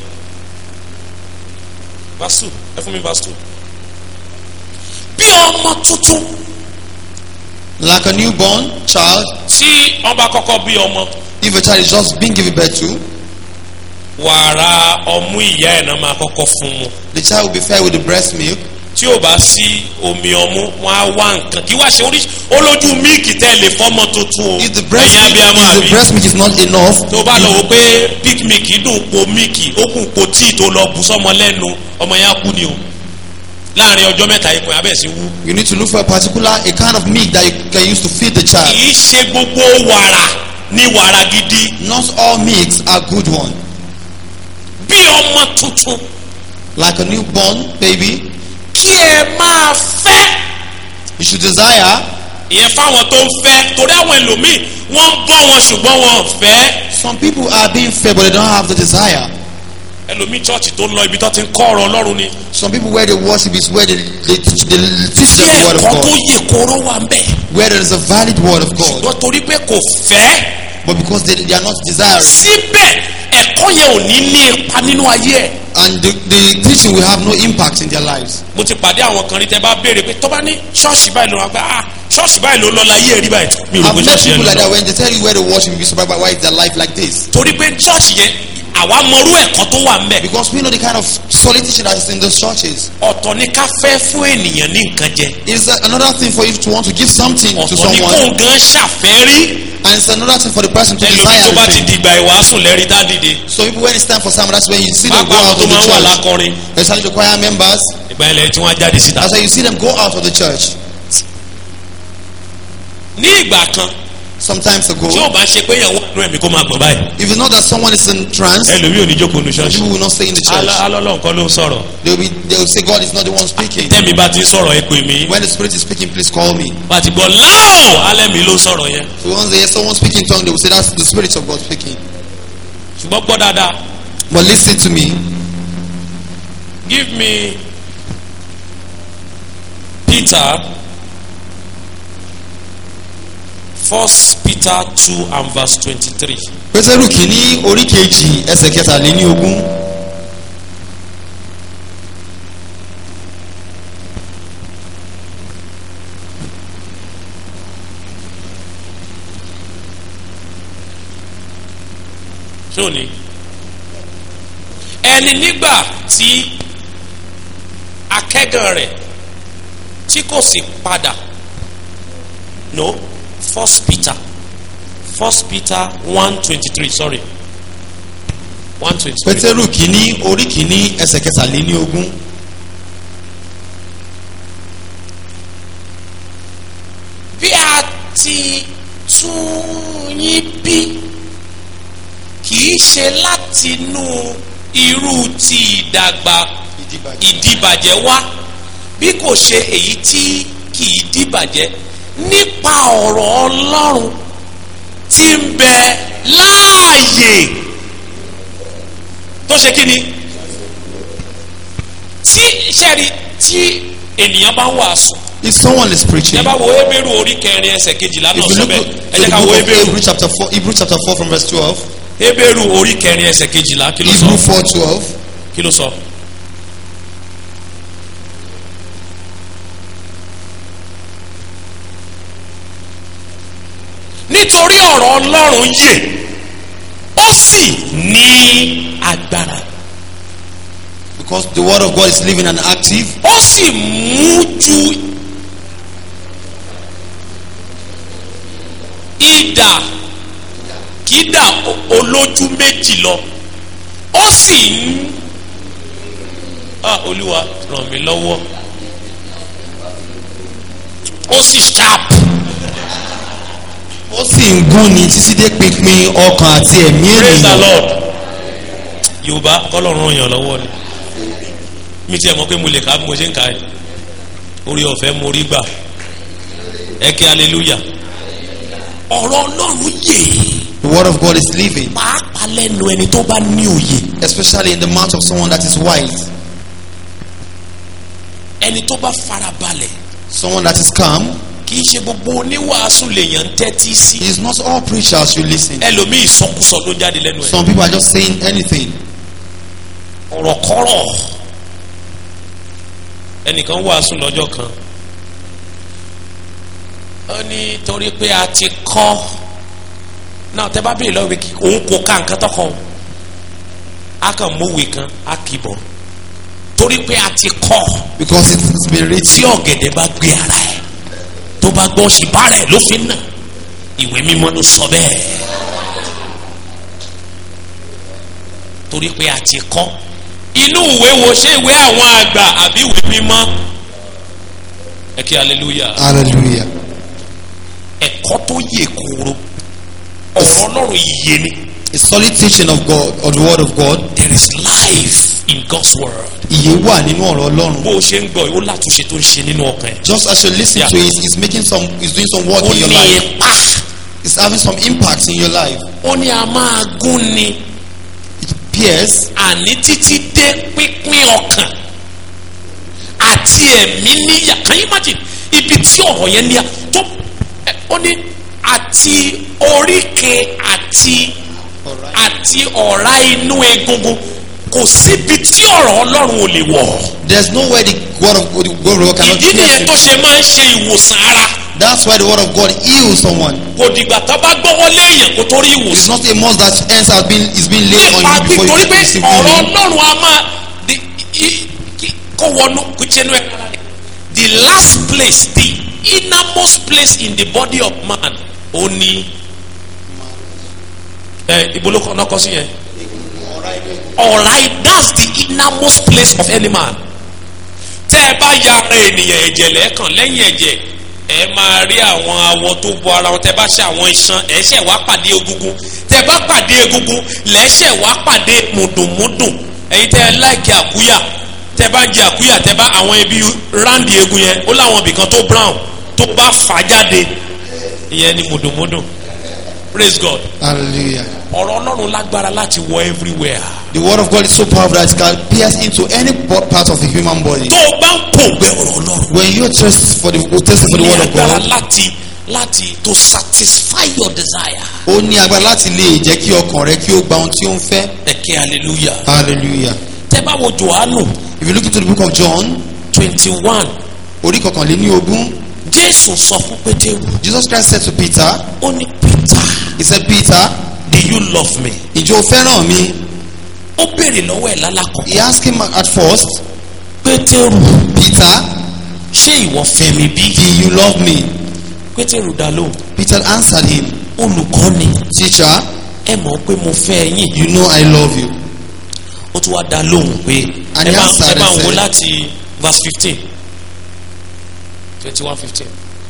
verse two ẹ fún mi verse two bí ọmọ tuntun Like a newborn child, tí wọ́n bá kọ́kọ́ bí ọmọ if a child is just being given birth to, wàrà ọmú ìyá ẹ̀ náà máa kọ́kọ́ fún mu the child will be fed with the breast milk. tí ò bá sí omi ọmú wọn á wá nǹkan kí wá ṣe oríṣi olójú míìkì tẹ́ lè fọ́mọ tuntun o If the breast ẹ̀yin milk, abiyamọ if the àbí breast milk is not enough, tó bá lọ wò pé pig milk dùn po míìkì ó kùn po tíì tó lọ bù sọmọ lẹ́nu ọmọ yẹn á kú ni o láàrin ọjọ́ mẹ́ta ikùn yẹn abẹ́ sí wú. you need to look for a particular a kind of milk that you can use to feed the child. kì í ṣe gbogbo wàrà ní wàrà gidi Not all milks are good one. bí ọmọ tuntun Like a newborn baby, kí ẹ máa fẹ́ you should desire. ìyẹn fáwọn tó ń fẹ́ torí àwọn ẹlòmíì wọ́n ń bọ́ wọn ṣùgbọ́n wọn ò fẹ́ Some people are being fed, but they don't have the desire. ẹlòmíì chọ́ọ̀chì tó ń lọ ibi tó ti ń kọ́ ọ̀rọ̀ ọlọ́run ni Some people where they worship is where they, they, teach, they teach tí them the word of ẹ̀kọ́ tó God. yẹ kóró wà ń bẹ̀ Where there is a valid word of God. ṣùgbọ́n torí pé kò fẹ́ But because they, they are not desiring. síbẹ̀ ẹ̀kọ́ yẹn ò ní ní ipa nínú ayé ẹ̀. And the, the teaching will have no impact in their lives. mo ti pàdé àwọn kan rí tẹ bá béèrè pé tó bá ní ṣọ́ọ̀ṣì báyìí ló wá pé ah ṣọ́ọ̀ṣì báyìí ló lọ láyé rí báyìí mi ò rò I've pé met ṣọ́ọ̀ṣì yẹn people ló like that lọ. when they tell you where they worship, you be surprised by why is their life like this. torí pé ṣọ́ọ̀ṣì yẹn àwa mọrú ẹ̀kọ́ tó wà ń bẹ̀. Because we know the kind of solid teaching that is in those churches. ọ̀tọ̀ ni ká fẹ́ fún ènìyàn ní nǹkan jẹ. It is another thing for you to want to give something to ọ̀tọ̀ ni someone, kóun gan ṣàfẹ́rí. and it's another thing for the person to ẹlòmíì desire tó bá ti everything. dìgbà ìwàásù lẹ́rìí tá dìde. So people, when it's time for sermon, that's when you see them go pápá out tó of the máa ń wà church. lákọrin. Especially the choir members. ìgbà ilẹ̀ tí wọ́n á jáde síta. That's why you see them go out of the church. ní ìgbà kan Sometimes ago, tí ò bá ṣe pé ìyàwó àdúrà mi kó máa gbọ̀n báyìí. if you know that someone is in trance, ẹlòmíì ò ní jókòó nu ṣọ́ọ̀ṣì. people will not stay in the church. alọ́lọ́ nǹkan ló ń sọ̀rọ̀. They will, be, they will say, God is not the one speaking. tẹ́mi bá ti ń sọ̀rọ̀ ẹ pè mí. When the Spirit is speaking, please call me. bá ti gbọ́ láò alẹ́ mi ló sọ̀rọ̀ yẹn. So once they hear someone speaking in tongue, they will say, That's the Spirit of God speaking. ṣùgbọ́n gbọ́ dáadáa But listen to me. give me Peter First Peter two and verse twenty-three. Pétérù kìíní orí kejì ẹsẹ̀ kẹtàléní ogún. sóni ẹni nígbà tí akẹ́gàn rẹ̀ tí kò sì padà no first peter first peter one twenty three sorry one twenty three Pétérù kìíní orí kìíní ẹsẹ̀ kẹtàléní ogún. bí a ti tún yín bí kì í ṣe látinú irú ti ìdàgbà ìdìbàjẹ́ wá bí kò ṣe èyí tí kì í dìbàjẹ́ nípa ọ̀rọ̀ ọlọ́run tí ń bẹ láàyè tó ṣe kí ni tí sẹ́ẹ̀rì tí ènìyàn bá ń wàásù If someone is preaching, ẹ bá wo ebéèrú orí kẹrin ẹsẹ̀ kejìlá if náà you sọ look bẹ́ẹ̀ to ẹ jẹ́ the ká wo book of ebéèrú Hebrew chapter 4, Hebrew chapter 4 from verse 12, ebéèrú orí kẹrin ẹsẹ̀ kejìlá kí ló sọ Hebrew 4 12, kí ló sọ. nítorí ọ̀rọ̀ ọlọ́run yè ó sì ní agbára because the word of God is living and active, ó sì mú ju idà kídà olójú méjì lọ ó sì ń ah olúwa ràn mí lọ́wọ́ ó sì sharp ó sì ń gún ni títí dé pínpín ọkàn àti ẹ̀mí praise the ènìyàn. lord yorùbá kọlọ́run ràn yàn lọ́wọ́ ni mi tiẹ̀ mọ̀ pé mo lè ka bí mo ṣe ń ka ẹ̀ orí ọ̀fẹ́ mo rí gbà ẹ kí hallelujah ọ̀rọ̀ ọlọ́run yè The word of God is living, pàápàá lẹ́nu ẹni tó bá ní òye especially in the mouth of someone that is wise, ẹni tó bá farabalẹ̀ someone that is calm. kì í ṣe gbogbo oníwàásù lèèyàn ń tẹ́tí sí It is not all preachers you listen. ẹlòmíì sọkúsọ ló jáde lẹ́nu ẹ̀ Some people are just saying anything. ọ̀rọ̀kọ́rọ̀ ẹnìkan wàásù lọ́jọ́ kan ó ní torí pé a ti kọ́ náà tẹ́ bá bèèrè lọ́wọ́ pé kí òun kò ká nǹkan tọkàn a kàn mówèé kan a kì í bọ̀ torí pé a ti kọ́ Because it's been tí written. ọ̀gẹ̀dẹ̀ bá gbé ara ẹ̀ tó bá gbọ́ ṣìbá rẹ̀ ló fi nà ìwé mímọ́ ló sọ bẹ́ẹ̀ torí pé a ti kọ́ inú ìwé wo ṣé ìwé àwọn àgbà àbí ìwé mímọ́ ẹ kí hallelujah Hallelujah. ẹ̀kọ́ tó yè kóró ọ̀rọ̀ ọlọ́run yìí ni A solid teaching of God, or the word of God. there is life in God's word Ìyè wà nínú ọ̀rọ̀ Ọlọ́run. bó o ṣe ń gbọ́ ó látúnṣe tó ń ṣe nínú ọkàn ẹ̀ Just as you listen Yeah. to it, it's making some, it's doing some work ó in your ní life. ipa It's having some impact in your life. ó ní a máa gún ni. It appears àní títí dé pínpín ọkàn àti ẹ̀mí níyà can you imagine ibi tí ọ̀rọ̀ yẹn ní à tó ẹ, ó ní àti oríkè àti àti ọ̀rá inú egungun kò síbi tí ọ̀rọ̀ ọlọ́run ò lè wọ̀ there's no way the word of God, the word of God cannot ìdí nìyẹn pierce tó it. ṣe máa ń ṣe ìwòsàn ara That's why the word of God heals someone. kò dìgbà tó bá gbọ́wọ́ léèyàn kó tó rí It's ìwòsàn. not a must that hands have been is being laid on nípa you before nítorí you pé receive ọ̀rọ̀ healing. ọlọ́run a máa di i- i- kó wọnú kó jẹ́nu ẹ̀ the last place the innermost place in the body of man ó ní ẹ ìbolo kan náà kọ sí yẹn alright that's the innermost place of any man tẹ́ ẹ bá ya ara ènìyàn ẹ̀jẹ̀ lẹ́ẹ̀kan lẹ́yìn ẹ̀jẹ̀ ẹ máa rí àwọn awọ tó bo ara wọn tẹ́ bá ṣe àwọn iṣan ẹ ṣẹ̀ wá pàdé egungun tẹ́ bá pàdé egungun lẹ́ṣẹ̀ wá pàdé mùdùnmùdùn ẹ̀yin tẹ́ ẹ láìkí àkúyà tẹ́ bá ń jẹ àkúyà tẹ́ bá àwọn ibi ráǹdì egun yẹn ó láwọn ibìkan tó brown tó bá fà jáde ìyẹn ni mùdùnmùdùn praise God Hallelujah. ọ̀rọ̀ ọlọ́run lágbára láti wọ everywhere The word of God is so powerful that it can pierce into any bo- part of the human body. tó o bá ń pòǹgbẹ ọ̀rọ̀ ọlọ́run When you thirst for the thirsty for the ní word of agbára God, láti láti to satisfy your desire. ó ní agbára láti lè jẹ́ kí ọkàn rẹ kí ó gba ohun tí ó ń fẹ́. ẹ̀kẹ́ hallelujah. Hallelujah. tẹ́ bá wo johannu If you look into the book of John, twenty one orí kọkànléní ogún, jésù sọ fún pétérù Jesus Christ said to Peter, ó ní peter He said, Peter, do you love me. ìjọ fẹ́ràn mi? ó béèrè lọ́wọ́ ẹ̀ lálàkọ̀ He asked him at first, pétérù Peter, ṣé ìwọ fẹ́ mi bí. do you love me? pétérù dá lóhùn Peter answered him, olùkọ́ni Teacher, ẹ mọ̀ pé mo fẹ́ yín you know I love you. ó tún wá dá lóhùn pé And ẹ he bá answered ẹ bá and ń wo said- láti verse fifteen twenty one fifteen.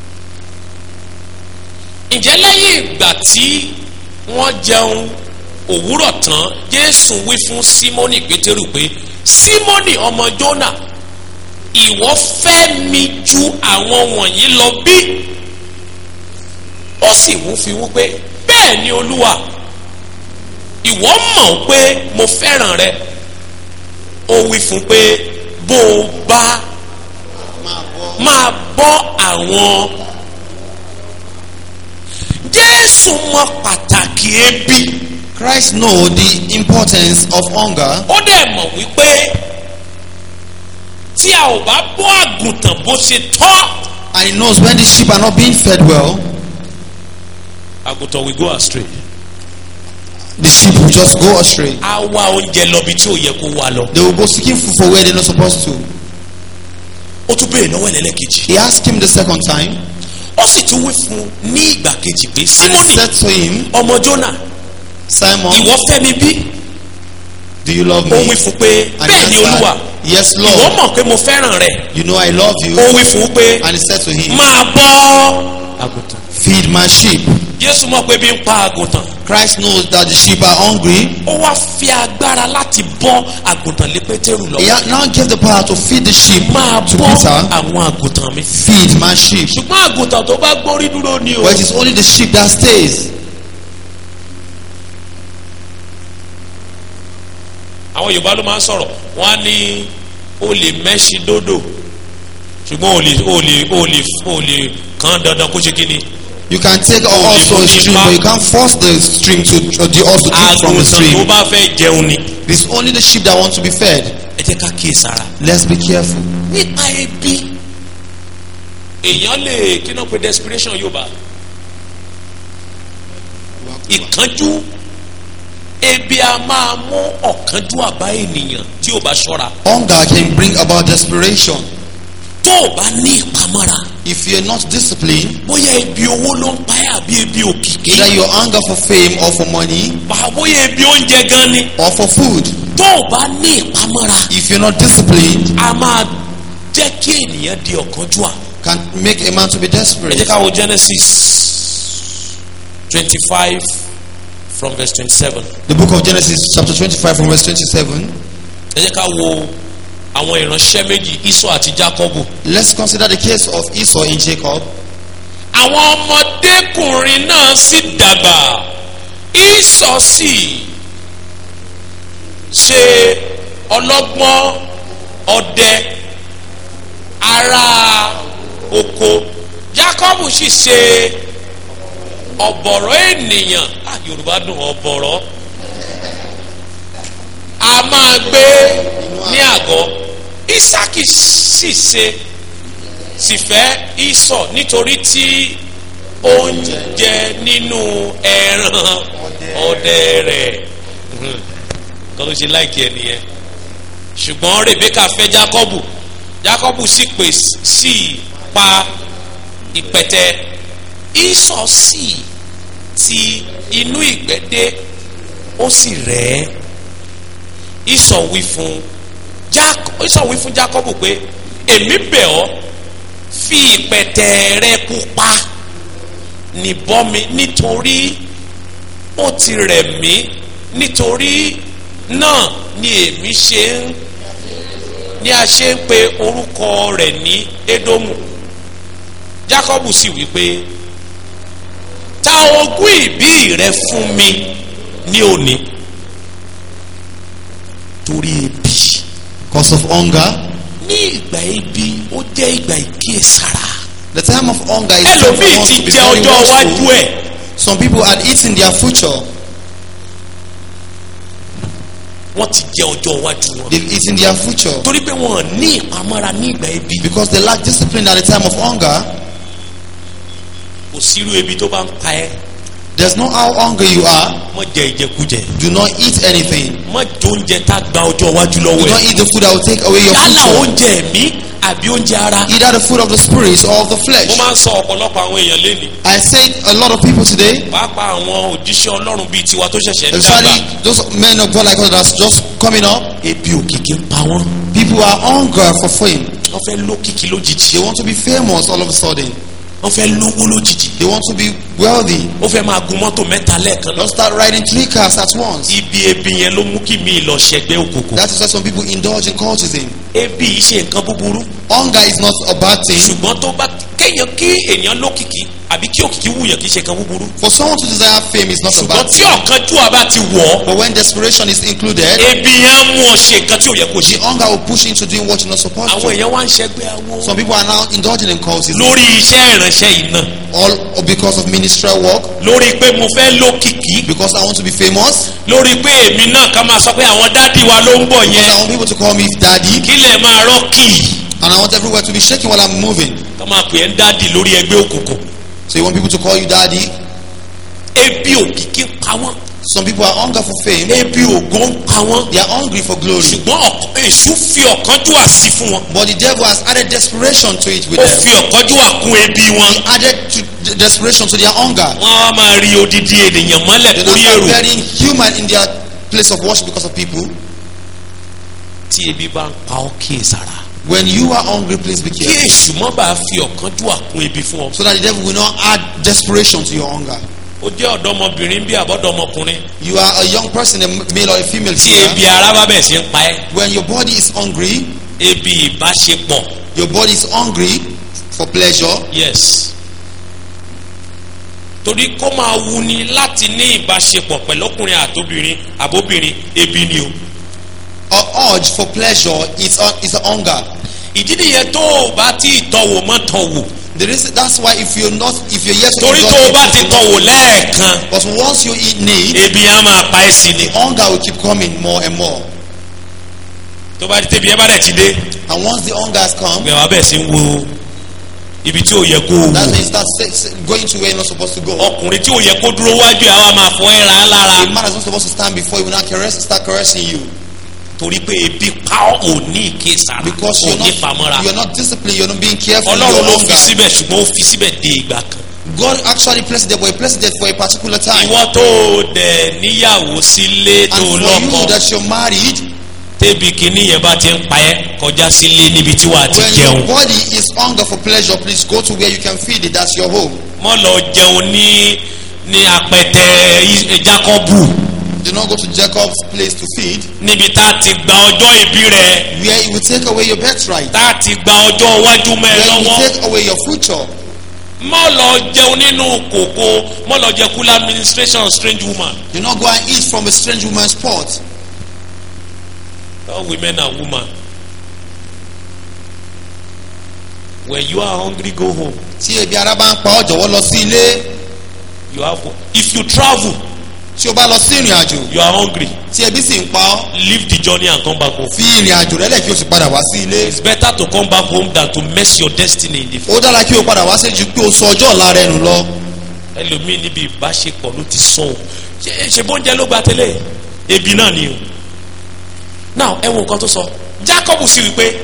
ǹjẹ́ lẹ́yìn ìgbà tí wọ́n jẹun òwúrọ̀ tán jésù wí fún símónì pétérù pé símónì ọmọ jónà ìwọ fẹ́ mi ju àwọn wọ̀nyí lọ bí ó sì wú fi wú pé bẹ́ẹ̀ ni olúwa ìwọ mọ̀ pé mo fẹ́ràn rẹ ó wí fún pé bó o bá máa bọ́ àwọn jésù mọ pàtàkì ebi Christ know the importance of hunger ó dẹ̀ mọ̀ wípé tí a ò bá bọ́ àgùntàn bó ṣe tọ́ and he knows when the sheep are not being fed well, àgùntàn will go astray the sheep will just go astray. á wá oúnjẹ lọ bí tí ò yẹ kó wá lọ They will go seeking food for where they're not supposed to. ó tún béèrè lọ́wọ́ ẹlẹ́lẹ́kejì He asked him the second time, ó sì tún wí fún un ní ìgbà kejì pé and he símónì said to him, ọmọ jónà Simon, ìwọ fẹ́ mi bí do you love ó me? wí fún pé And he bẹ́ẹ̀ ni olúwa answered, Yes, ìwọ Lord. mọ̀ pé mo fẹ́ràn rẹ You know I love you. ó wí fún un pé And he said to him, máa bọ́ àgùntàn Feed my sheep. jésù mọ̀ pé bí ń pa àgùntàn Christ knows that the sheep are hungry. ó wá fi agbára láti bọ́ àgùntàn lé pétérù He lọ had now gave the power to feed the sheep máa to bọ́ Peter. àwọn àgùntàn mi Feed my sheep. ṣùgbọ́n àgùntàn tó bá gbórí dúró ni o But it is only the sheep that stays. àwọn yorùbá ló máa ń sọ̀rọ̀ wọ́n á ní o lè mẹ́ṣin dódò ṣùgbọ́n o lè o lè o lè o lè kàn dandan kó ṣe kí ni You can take a horse to a stream, but you can't force the stream to or the horse to drink from the àgùntàn tó stream. bá fẹ́ jẹun ni It is only the sheep that want to be fed. ẹ jẹ́ ká kíyè sára Let's be careful. nípa ebi èèyàn lè kí náà pe desperation yorùbá ìkánjú ebi a máa mú ọ̀kánjú àbá ènìyàn tí ò bá ṣọ́ra Hunger can bring about desperation. tó o bá ní ìpamọ́ra If you're not disciplined, bóyá ebi owó ló ń pa ẹ́ àbí ebi òkìkí either your hunger for fame or for money bá bóyá ebi oúnjẹ gan ni or for food, tó o bá ní ìpamọ́ra if you're not disciplined, a máa jẹ́ kí ènìyàn di ọ̀kánjúà can make a man to be ẹ desperate. jẹ́ ká wo Genesis twenty five from verse twenty seven The book of Genesis, chapter 25, from verse 27. ẹ jẹ́ ká wo àwọn ìránṣẹ́ méjì Ísọ̀ àti Jákọ́bù Let's consider the case of Esau and Jacob. àwọn ọmọdékùnrin náà sì dàgbà Ísọ̀ sì ṣe ọlọ́gbọ́n ọdẹ ará oko Jákọ́bù sì ṣe ọ̀bọ̀rọ̀ ènìyàn ah, Yorùbá dùn ọ̀bọ̀rọ̀ a máa gbé ní àgọ́ Ísákì sì ṣe sì fẹ́ ìsọ̀ nítorí tí ó ń jẹ nínú ẹran ọdẹ rẹ̀ kọ́ ló ṣe láìkí ẹ nìyẹn ṣùgbọ́n Rebeka fẹ́ Jákọ́bù Jákọ́bù sì pè sí pa ìpẹ̀tẹ́ ìsọ̀ sì ti inú ìgbẹ́dẹ́ ó sì rẹ̀ ẹ́ ìsọ̀ wí fún Jákọ́ ìsọ̀ wí fún Jákọ́bù pé èmi bẹ̀ ọ́ fi ìpẹ̀tẹ́ rẹ pupa nìbọn mi nítorí ó ti rẹ̀ mí nítorí náà ni èmi ṣe ń ni a ṣe ń pe orúkọ rẹ̀ ní Édómù Jákọ́bù sì wí pé ta ogún ìbí rẹ fún mi ní òní torí ebi Because of hunger. ní ìgbà ebi ó jẹ́ ìgbà ìkíyèsára The time of hunger is time for ẹlòmíì us ti to be jẹ very ọjọ́ iwájú watchful. ẹ̀ Some people had eaten their future. wọ́n ti jẹ ọjọ́ iwájú wọn They've eaten their future torí pé wọn ní ìpamọ́ra ní ìgbà ebi because they lack discipline at the time of hunger. kò sírú ebi tó bá ń pa ẹ́ There's no how hungry you are. mọ́ jẹ ìjẹkújẹ Do not eat anything. mọ́ jẹ oúnjẹ tá a gba ọjọ́ iwájú Do lọ́wọ́ not ẹ̀ eat the food that will take away your yálà future. oúnjẹ ẹ̀mí àbí oúnjẹ ara Either the food of the spirit or of the mo flesh. máa ń sọ ọ̀pọ̀lọpọ̀ àwọn èèyàn lénìí I said a lot of people today, pàápàá àwọn òjíṣẹ́ ọlọ́run bíi tiwa tó ṣẹ̀ṣẹ̀ ń dàgbà especially those men of God like us that's just coming up, ebi òkìkí ń pa wọ́n people are hunger for fame. wọ́n fẹ́ lókìkí lójijì They want to be famous all of a sudden. wọ́n fẹ́ lówó lójijì They want to be wealthy. ó fẹ́ máa gun mọ́tò mẹ́ta lẹ́ẹ̀kan náà Don't start riding three cars at once. ibi ebi yẹn ló mú kí mi lọ ṣẹgbẹ́ òkùnkùn That is why some people indulge in cultism. ebi yìí ṣe nǹkan búburú Hunger is not a bad thing. ṣùgbọ́n tó bá kéèyàn kí èèyàn lókìkí àbí kí òkìkí wùyàn kì í ṣe nǹkan búburú For someone to desire fame is not a ṣùgbọ́n bad tí thing. ọ̀kánjúwà bá ti wọ̀ ọ́ But when desperation is included, ebi yẹn á mú ọ ṣe nǹkan tí ò yẹ kó ṣe the hunger will push you into doing what you're not supposed àwọn to. èèyàn wá ń ṣẹgbẹ́ awo Some people are now indulging in cultism. lórí iṣẹ́ ìránṣẹ́ yìí náà All because of ministerial work, lórí pé mo fẹ́ lókìkí because I want to be famous, lórí pé èmi náà ká máa sọ pé àwọn dádì wa ló ń bọ̀ because yẹn I want people to call me daddy, kí lè máa rọ́ọ̀kì and I want everywhere to be shaking while I'm moving. ká máa pè é ń dádì lórí ẹgbẹ́ òkùnkùn So you want people to call you daddy? ebi òkìkí ń pa wọ́n Some people are hunger for fame. ebi ògo ń pa wọ́n They are hungry for glory. ṣùgbọ́n ọ̀k- èṣù fi ọ̀kánjúwà sí fún wọn But the devil has added desperation to it with ó them. fi ọ̀kánjúwà kún ebi wọn Added to the desperation to their hunger. wọ́n á máa rí odidi ènìyàn mọ́lẹ̀ They lórí now èrò start burying human in their place of worship because of people. tí ebi bá ń pa ọ́ kíyèsára When you are hungry, please be kí careful. èṣù mọ́ bá fi ọ̀kánjúwà kún ebi fún ọ So that the devil will not add desperation to your hunger. ó jẹ́ ọ̀dọ́mọbìnrin bí àbọ̀dọ́mọkùnrin You are a young person, a male or a female tí here. ebi ara bá bẹ̀ sí ń pa ẹ́ When your body is hungry, ebi ìbáṣepọ̀ your body is hungry for pleasure. yes torí kó máa wuni láti ní ìbáṣepọ̀ pẹ̀lú ọkùnrin àtobìnrin àbóbìnrin ebi ni o Or urge for pleasure is a, is a hunger. ìdí nìyẹn tó o bá ti tọ̀wò mọ́ tọ̀wò The reason, that's why if you're not, if you're yet to torí tó o bá ti tọ̀wò lẹ́ẹ̀kan but once you eat meat, ebi á máa pa ẹ́ sí ni the hunger will keep coming more and more. tó bá ti tẹ̀bi ẹ bá dẹ̀ ti dé And once the hunger has come, gbẹ̀wá bẹ̀ sí ń wo ibi tí ò yẹ kó o that's wò when you start se- se- going to where you're not supposed to go. ọkùnrin tí ò yẹ kó dúró wájú ẹ̀ á wá máa fọ ẹ́ ra á lára A man is not supposed to stand before you will not caress, start caressing you torí pé ebi pa ọ́ ò ní ìkésára because ò you're ní not, pamọ́ra you're not disciplined, you're not being careful. in ọlọ́run your ló fi hunger. síbẹ̀ ṣùgbọ́n ó fi síbẹ̀ dé ìgbà kan God actually placed it there, but He placed it there for a particular time. ìwọ tó o dẹ̀ níyàwó sílé tó And o for lọ́kọ you that you're married, tẹ́bi kìíní yẹn bá ti ń pa ẹ́ kọjá sílé níbi tí wàá ti when jẹun your body is hunger for pleasure, please go to where you can feed it. That's your home. mọ́ lọ jẹun ní ní apẹtẹ Is- Jákọ́bù Do not go to Jacob's place to feed, níbi tá a ti gba ọjọ́ ìbí rẹ where it will take away your birthright, tá a ti gba ọjọ́ iwájú mẹ́ ẹ where it lọ́wọ́ will take away your future. mọ́ lọ jẹun nínú kòkó mọ́ lọ jẹ kúlẹ̀ administration strange woman Do not go and eat from a strange woman's pot. all women are woman when you are hungry go home Tí ebi ara bá ń pa ọ́ jọ̀wọ́ lọ sí ilé. you have if you travel tí o bá lọ sí ìrìn àjò you are hungry tí ebi sì ń pa ọ́ leave the journey and come back home. fi ìrìn àjò rẹ lẹ̀ kí o sì padà wá sí ilé it's better to come back home than to mess your destiny in the ó dára kí o padà wá sí ju pé o sọ ọjọ́ ọ̀la rẹ nù lọ ẹlòmíì níbi ìbáṣepọ̀ ló ti sọ o ṣe ṣe bóúnjẹ ló gba tẹ́lẹ̀ ebi náà ni o now ẹ wo nǹkan tó sọ Jacob sì wí pé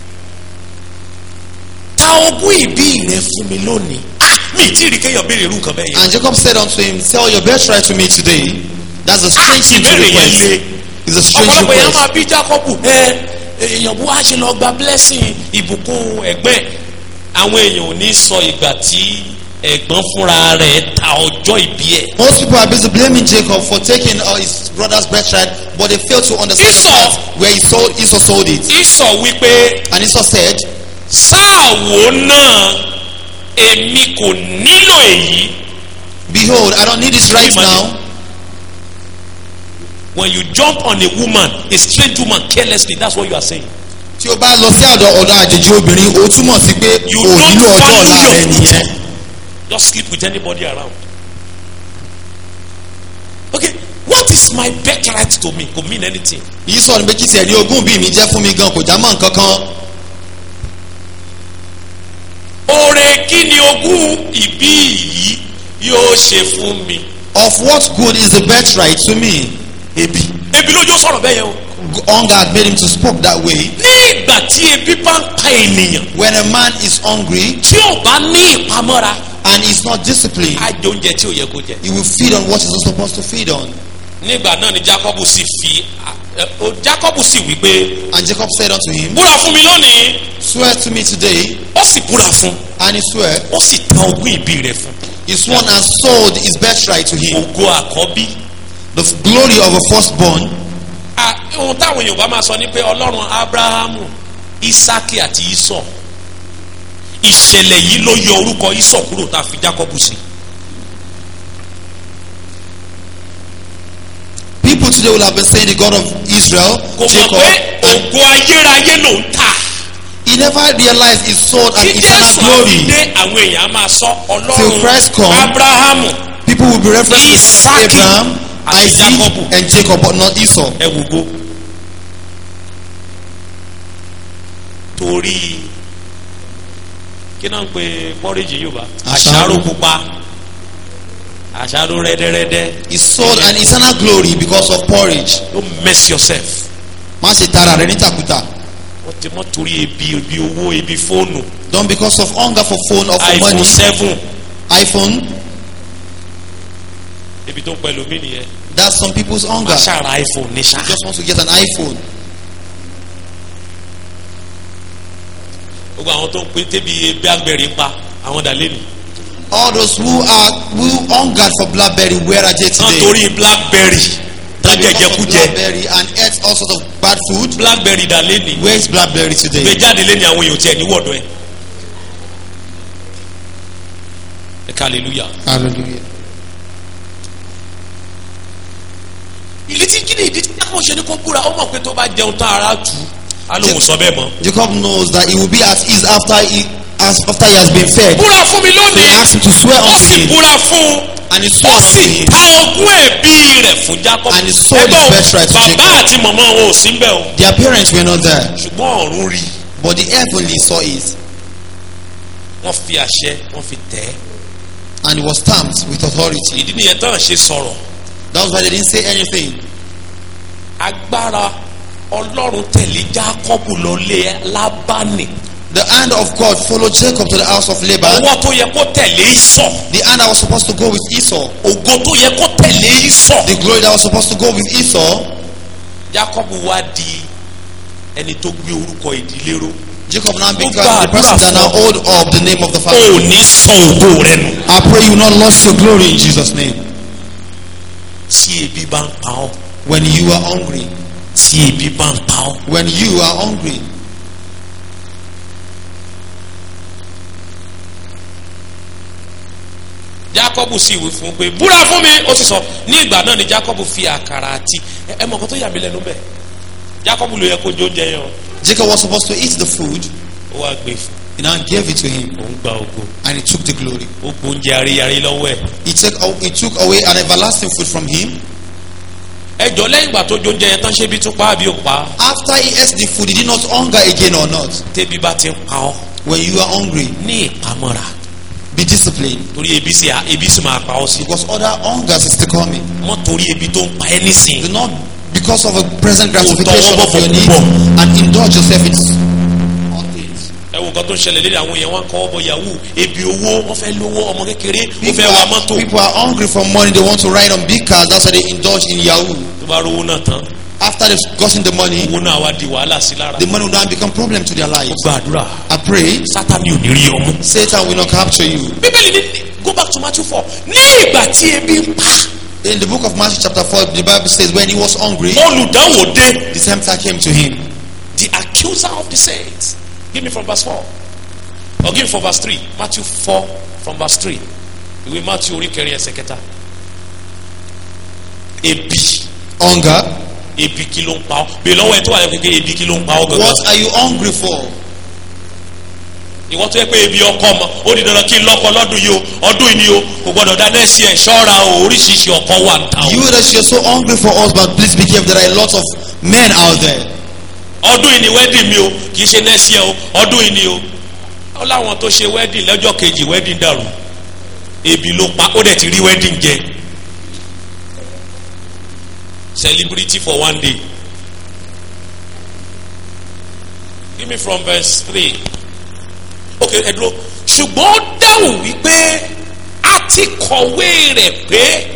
ta ogún ìbí rẹ fún mi lónìí ah mi ì tí ì rí kéèyàn béèrè irú nǹkan bẹ́ẹ̀ yẹn and Jacob said unto him sell your birthright to me today that's a strange thing to ìbéèrè yẹn request le it's a strange ọ̀pọ̀lọpọ̀ yẹn request máa bí Jacob ẹ èèyàn bó wá ṣe lọ gba blessing ìbùkún ẹ̀gbẹ́ àwọn èèyàn ò ní sọ ìgbà tí ẹ̀gbọ́n fúnra rẹ̀ ta ọjọ́ ìbí ẹ̀ most people are busy blaming Jacob for taking uh, his brother's birthright but they fail to understand the Esau. part where he sold Esau sold it Ísọ̀ wípé and Esau said sáàwó náà èmi kò nílò èyí behold I don't need this right Money. now when you jump on a woman a strange woman carelessly that's what you are saying tí o bá lọ sí ọ̀dọ̀ ọ̀dọ̀ àjèjì obìnrin o túmọ̀ sí pé You o don't nílò ọjọ́ value ọ̀la your rẹ future. nìyẹn just sleep with anybody around okay what is my birthright to me kò mean anything yìí sọ ni pé kí tiẹ̀ ní ogún bí mi jẹ́ fún mi gan kò já mọ́ nǹkan kan oore kí ni ogún ìbí yìí yóò ṣe fún mi of what good is the birthright to me ebi ebi lójú ó sọ̀rọ̀ bẹ́ẹ̀ yẹn o hunger had made him to speak that way ní ìgbà tí ebi bá ń pa ènìyàn when a man is hungry tí ò bá ní ìpamọ́ra and is not disciplined á jẹ oúnjẹ tí ò yẹ kó jẹ. he will feed on what he's not supposed to feed on nígbà náà ni jacob sì fi ẹ, o jacob sì wí pé and Jacob said unto him búra fún mi lónìí swear to me today ó sì búra fún and he swear ó sì ta ogún ìbí rẹ̀ fún he sworn and sold his birthright to him ògo àkọ́bí. the glory of a firstborn À, ohun táwọn èèyàn bá máa sọ ni pé ọlọ́run abrahamu isaki àti isọ ìṣẹ̀lẹ̀ yìí ló yọ orúkọ isọ kúrò tá a fi jacob sí. people today will have been saying the God of Israel kò mọ̀ Jacob pé and ògo ayérayé ló ń tà. he never realized he sold an tí eternal jésù glory àfidé àwọn èèyàn á máa sọ Till Christ come, ọlọ́run abrahamu people will be referencing Isaac Abraham àti Isaac Jacob. and Jacob but not Esau ẹ wò go. torí kí náà ń pe pọ́rẹ́jì yorùbá Àṣàrò. àṣàrò pupa àṣàrò rẹ́dẹ́rẹ́dẹ́ he sold an eternal glory because of porridge don't mess yourself má ṣe tara rẹ ní tàkùtà wọ́n ti mọ́ torí ebi ebi owó ebi fóònù don't because of hunger for phone or for iphone money seven iPhone ebi tó ń pẹ̀lú mi nìyẹn that's some people's hunger aṣáára iphone ní ṣá just want to get an iPhone gbogbo àwọn tó ń pè tébi blackberry pa àwọn dàlẹ́ nì all those who are who hungered for blackberry where are they náà today torí blackberry tán because of jẹjẹkújẹ blackberry and ate all sorts of bad food blackberry dàlẹ́ nì where is blackberry today gbé jáde lé ní àwọn èèyàn tiẹ̀ níwọ̀dọ̀ ẹ̀ ẹ ká hallelujah. hallelujah ìdí tí kíni ìdí tí káwọn ṣe ni kó búra ó mọ̀ pé tó bá jẹun tán ara tù ú á lóun sọ bẹ́ẹ̀ mọ́. Jacob knows that he will be at ease after he as after he has been fed búra fún mi so he lónìí asked him to swear ó unto sì him búra fún and he ó swore unto sì him ta ogún ẹ̀bí rẹ̀ fún Jacob. And he sold his Ẹgbọ́n, birthright to bàbá Jacob. àti màmá wọn ò sí ń bẹ̀ o their parents were not there ṣùgbọ́n ọ̀run rí but the heavenly saw it wọ́n fi àṣẹ wọ́n fi tẹ̀ ẹ́ and it was stamped with authority ìdí nìyẹn tán ṣe sọ̀rọ̀ that's why they didn't say anything agbára ọlọ́run tẹ̀lé Jacob lọ lé Lábánì the hand of God followed Jacob to the house of Laban ọwọ́ tó yẹ kó tẹ̀lé Ísọ̀ the hand that was supposed to go with Esau ògo tó yẹ kó tẹ̀lé Ísọ̀ the glory that was supposed to go with Esau Jacob wá di ẹni tó gbé orúkọ ìdílé ró Jacob now Ó became gba the person àdúrà that now fún- hold up the name of the o Father ò ní sọ ògo rẹ nù. I pray you will not lose your glory in Jesus name tí ebi bá ń pa ọ́ when you are hungry tí ebi bá ń pa ọ́ when you are hungry Jacob sì wí fún un pé búra fún mi ó sì sọ ní ìgbà náà ni Jacob fi àkàrà àti ẹ- ẹ mọ̀ nǹkan tó yà mí lẹ́nu bẹ́ẹ̀ Jacob ló yẹ kó jó oúnjẹ yẹn o Jacob was supposed to eat the food ó wá gbé fún He now gave it to him òun gba ògo and he took the glory. ó gbóúnjẹ aríyarí lọ́wọ́ ẹ̀ He took, aw- he took away an everlasting food from him. ẹjọ́ lẹ́yìn ìgbà tó jóúnjẹ yẹn tán ṣé bí tún pa àbí ò pa After he ate the food, he did not hunger again or not. tẹ́bí bá ti ń pa ọ́ When you are hungry, ní ìpamọ́ra be disciplined torí ebi sì ebi sì máa pa ọ́ sí because other hungers is still coming. mọ́ torí ebi tó ń pa ẹ́ nísìn Do not, because of a present tọwọ́ gratification of bọ̀ your fún needs, púpọ̀. and indulge yourself in all things. ẹ wo nǹkan tó ń ṣẹlẹ̀ lédè àwọn èèyàn wọn kọ́ ọ́ bọ yahoo ebi owó wọ́n fẹ́ lówó ọmọ kékeré wọ́n People fẹ́ wa are, mọ́tò people are hungry for money. They want to ride on big cars. That's why they indulge in Yahoo. tó bá rówó náà tán After they've gotten the money, owó náà wá di wàhálà sí lára the money will now become problem to their lives. gbàdúrà I pray sátani ò ní rí ọmú. Satan will not capture you. bíbélì ní go back to matthew four ní ìgbà tí ebi ń pa In the book of Matthew chapter 4, the Bible says when he was hungry, olùdánwò dé the tempter came to him. the accuser of the saints give me from verse four or give me from verse three matthew four from verse three ìwé matthew orí kẹrin ẹsẹ̀ kẹta ebi Hunger. ebi kí ló ń pa ọ́ bí lọ́wọ́ ẹ tó wà lẹ́kọ̀ọ́ kékeré ebi kí ló ń pa ọ́ gangan What are you hungry for? ìwọ́n tó yẹ pé ebi ọkọ mọ ó di dandan kí n lọ́kọ lọ́dún yìí o ọdún yìí ni o kò gbọ́dọ̀ dáná sí ẹ̀ ṣọ́ra o oríṣiríṣi ọkọ wà ń ta o You that you're so hungry for us, but please be careful. There are a lot of men out there. ọdún yìí ni wedding mi o kì í ṣe next year o ọdún yìí ni o ó láwọn tó ṣe wedding lọ́jọ́ kejì wedding dàrú ebi ló pa ó dẹ̀ ti rí wedding jẹ celebrity for one day give me from verse three okay ẹ dúró ṣùgbọ́n ó dáhùn wípé a ti kọ̀wé rẹ̀ pé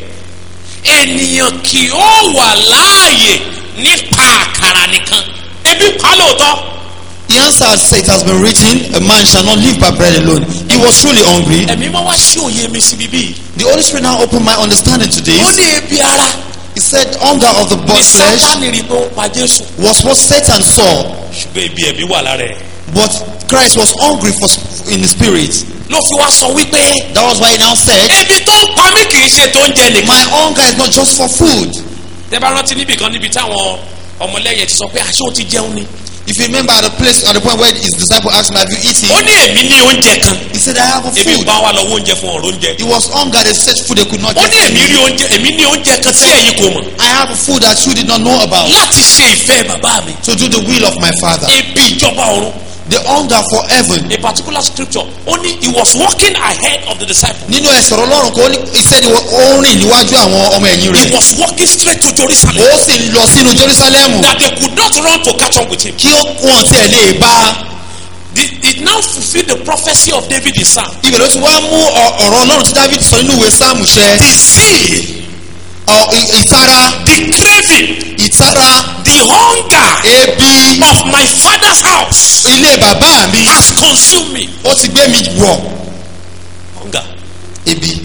ènìyàn kì ó wà láàyè nípa àkàrà nìkan ebi pa lóòótọ́ The answer said, It has been written, A man shall not live by bread alone. He was truly hungry. ẹ̀mí máa wá sí òye mi síbi bíi The Holy Spirit now opened my understanding to ó this. ní ebi ara He said, Hunger of the ní body flesh sátani rí pé ó pa jésù was what Satan saw, ṣùgbọ́n ebi ẹ̀mí wà lára ẹ̀ but Christ was hungry for in the spirit. ló fi wá sọ wípé That was why he now said, ebi tó ń pa mí kì í ṣe tó ń jẹ nìkan. My hunger is not just for food. tẹ́ bá rántí níbì kan níbi táwọn ọmọlẹ́yìn ti sọ pé àṣé o ti jẹun ni. If you remember at the place at the point where his disciple asked him, Have you ó eaten? ní èmi ní oúnjẹ kan He said, I have a ebi food. bá wa lọ́wọ́ oúnjẹ fún ọ̀rọ̀ oúnjẹ. He was hunger, they searched food they could not ó get. ní èmi rí oúnjẹ èmi ní oúnjẹ kan tí ẹ̀yin kò mọ̀ I have a food that you did not know about. láti ṣe ìfẹ́ bàbá mi. To do the will of my father. ebi ìjọba ọ̀run The hunger for heaven. a particular scripture ó ní he was walking ahead of the disciples. Nínú ẹsẹ̀ ọlọ́run kò ní he said ó rìn níwájú àwọn ọmọ ẹ̀yìn he rẹ̀. was walking straight to Jerusalem. Ó sì ń lọ sínú Jerusalem. that they could not run to catch up with him. Kí ó wọ́n tiẹ̀ lè bá. The, it now fulfilled the prophecy of David the Psalm. Ibẹ̀ ló ti wá mú ọ- ọ̀rọ̀ ọlọ́run tí David sọ nínú ìwé Sáàmù ṣẹ. The zeal, Ọ- ì- Ìtara the craving, ìtara the hunger ebi of my father's house ilé bàbá mi has consumed me. ó ti gbé mi wọ̀. Hunger, Ebi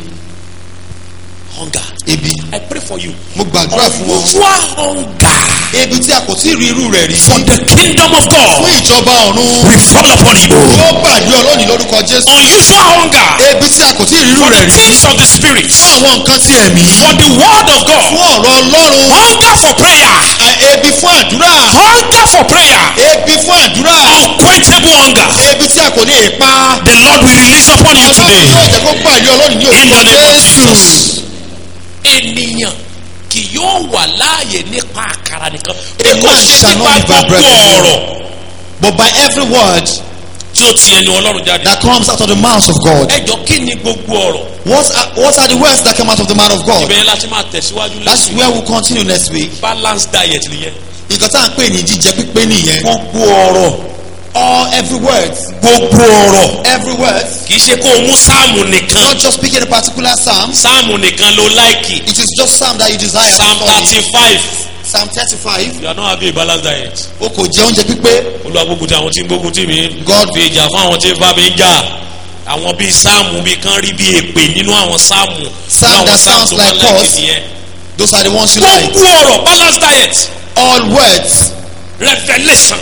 hunger. ebi I pray for you. mo gbàdúrà fún wọn. Unusual hunger Ebi tí a kò tí ì rí irú rẹ̀ rí. for the kingdom of Fún God ìjọba ọ̀run. will fall upon you. Yóò gbàdúrà ọlọ́ọ̀ni lórúkọ Jésù. Unusual hunger Ebi tí a kò tí ì rí irú for rẹ̀ the rí. things of the spirit, Fún àwọn nǹkan tí ẹ̀mí. for the word of Fún God. ọ̀rọ̀ Ọlọ́run. Hunger for prayer, À- Ebi fún àdúrà. hunger for prayer, Ebi fún àdúrà. unquenchable hunger. Ebi tí a kò lè pa. The Lord will release upon you Ọlọ́run today. yóò jẹ́ kó gbàdúrà ọlọ́ọ̀ni ní In the orúkọ name of Jésù. Jesus. Ènìyàn kì yóò wà láàyè nípa àkàrà nìkan. Bí A kò man ṣe shall nípa not live by gbogbo bread alone. ọ̀rọ̀ But by every word tí ó ti ẹnu Ọlọ́run jáde. that comes out of the mouth of God. Ẹ jọ kí ni gbogbo ọ̀rọ̀? What are, what are the words that come out of the mouth of God? Ibẹ̀ yẹn láti máa tẹ̀síwájú That's lẹ́sìn. where we'll continue next week. Balanced diet nìyẹn. Nǹkan tá à ń pè ní jíjẹ pípé nìyẹn. Gbogbo ọ̀rọ̀. All every word. Gbogbo ọ̀rọ̀. Every word. Kì í ṣe kó o mú sáàmù nìkan. Not just speaking a particular psalm. Sáàmù nìkan ló láìkì. It is just psalm that you desire. to Psalm study. thirty five. Psalm thirty-five. You are not having a balanced diet. O kò jẹ oúnjẹ pípé. Olúwa gbógun ti àwọn tí ń gbógun tì mí. God fi ìjà fún àwọn tí ń bá mi jà àwọn bíi sáàmù bíi kan rí bíi èpè nínú àwọn sáàmù Psalm Nínú àwọn that sounds tó like bá láìkì us. nìyẹn. Those are the ones you like. gbogbo ọ̀rọ̀ balanced diet All words. revelation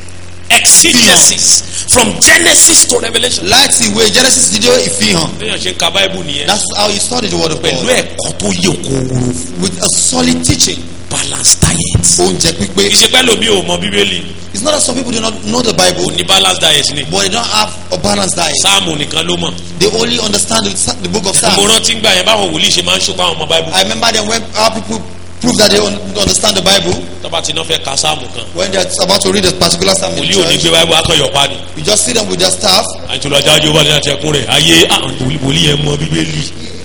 exegesis from genesis to revelation. Láti ìwé Genesis dídé ìfihàn. béèyàn ṣe ń ka báíbù nìyẹn That's how you study the word of pẹ̀lú God. ẹ̀kọ́ tó yẹ kóró With a solid teaching. balanced diet. Oúnjẹ pípé. kì í ṣe pẹ́ lómi ò mọ bíbélì It's not that some people do not know the Bible, kò ní balance diet ni but they don't have a balanced diet. sáàmù nìkan ló mọ̀ They only understand the, the book of mo Psalms. rántí gbà yẹn báwọn wòlíì ṣe máa ń ṣùpá àwọn ọmọ báìbù I remember them when our people prove that they un- understand the Bible tọ́ba tí náà fẹ́ ka sáàmù kan when they're about to read a particular psalm in wòlíì ò ní church. gbé báìbù akọ̀yọ̀pá ni You just see them with their staff. àìtúlọ̀jájú wà ní àtẹ̀kùn rẹ̀ ayé àwọn wòlíì- wòlíì yẹn mọ bíbélì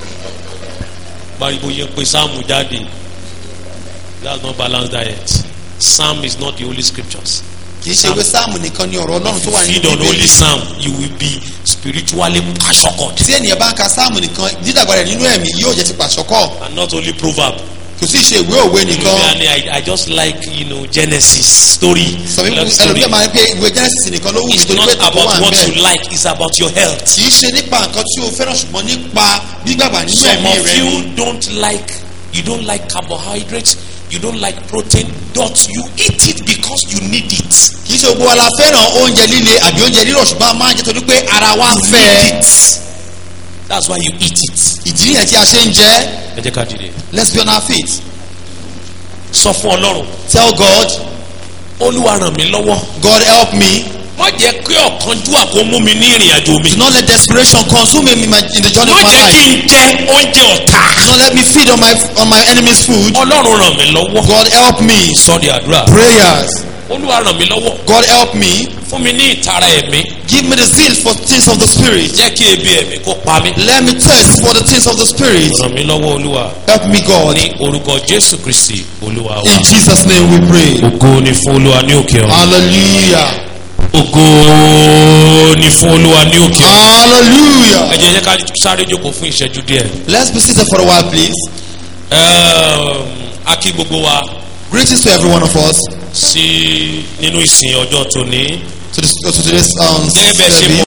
báyìí yẹn pé sáàmù jáde that's not balanced diet psalm is not the holy scriptures kì í ṣe pé sáàmù nìkan ni ọ̀rọ̀ ọlọ́run tó wà nínú feed on only bíbélì. psalm you will be spiritually assured tí ènìyàn bá ń ka sáàmù nìkan dídàgbà rẹ̀ nínú ẹ̀mí yóò jẹ́ ti pàṣọkọ́ and not only proverb kò sí ṣe ìwé òwe nìkan. and I, I just like you know Genesis story sọ wípé love story ẹlòmíràn máa ń pé ìwé genesis nìkan ló wù it's nítorí not pé ìtàn about wà ń what you bẹ̀. like it's about your health kì í ṣe nípa nǹkan tí o fẹ́ràn ṣùgbọ́n nípa gbígbàgbà nínú some ẹ̀mí of rẹ you ni. don't like you don't like carbohydrates you don't like protein but you eat it because you need it kì í ṣe gbogbo wa la fẹ́ràn oúnjẹ líle àbí oúnjẹ rírọ̀ ṣùgbọ́n a máa ń jẹ torí pé ara wa you fẹ́ need ẹ. it that's why you eat it ìdí nìyẹn tí a ṣe ń jẹ ẹ jẹ́ ká dìde let's be on our feet sọ fún Ọlọ́run tell God Olúwa ràn mí lọ́wọ́ God help me má jẹ́ kí ọ̀kánjúwà kó mú mi ní ìrìn àjò mi do not let desperation consume me in, my, in the journey má of my jẹ́ kí life n jẹ oúnjẹ ọ̀tá do not let me feed on my on my enemy's food Ọlọ́run ràn mí lọ́wọ́ God help me sọ di àdúrà prayers Olúwa ràn mí lọ́wọ́ God help me fún mi ní ìtara ẹ̀mí give me the zeal for things of the spirit jẹ́ kí ebi ẹ̀mí kó pa mí let me thirst for the things of the spirit ràn mí lọ́wọ́ Olúwa help me God ní orúkọ Jésù Kristi Olúwa wa in Jesus name we pray ògo ni fún Olúwa ní òkè ọ̀run hallelujah ògo ni fún Olúwa ní òkè ọ̀run ẹ hallelujah jẹ́ jẹ́ ká sáré jókòó fún ìṣẹ́jú díẹ̀ let's be seated for a while please Ẹm, a kí gbogbo wa greetings to every one of us sí nínú ìsìn ọjọ́ tòní to, this, to today's um, gẹ́gẹ́ bẹ́ẹ̀ ṣe service. mọ̀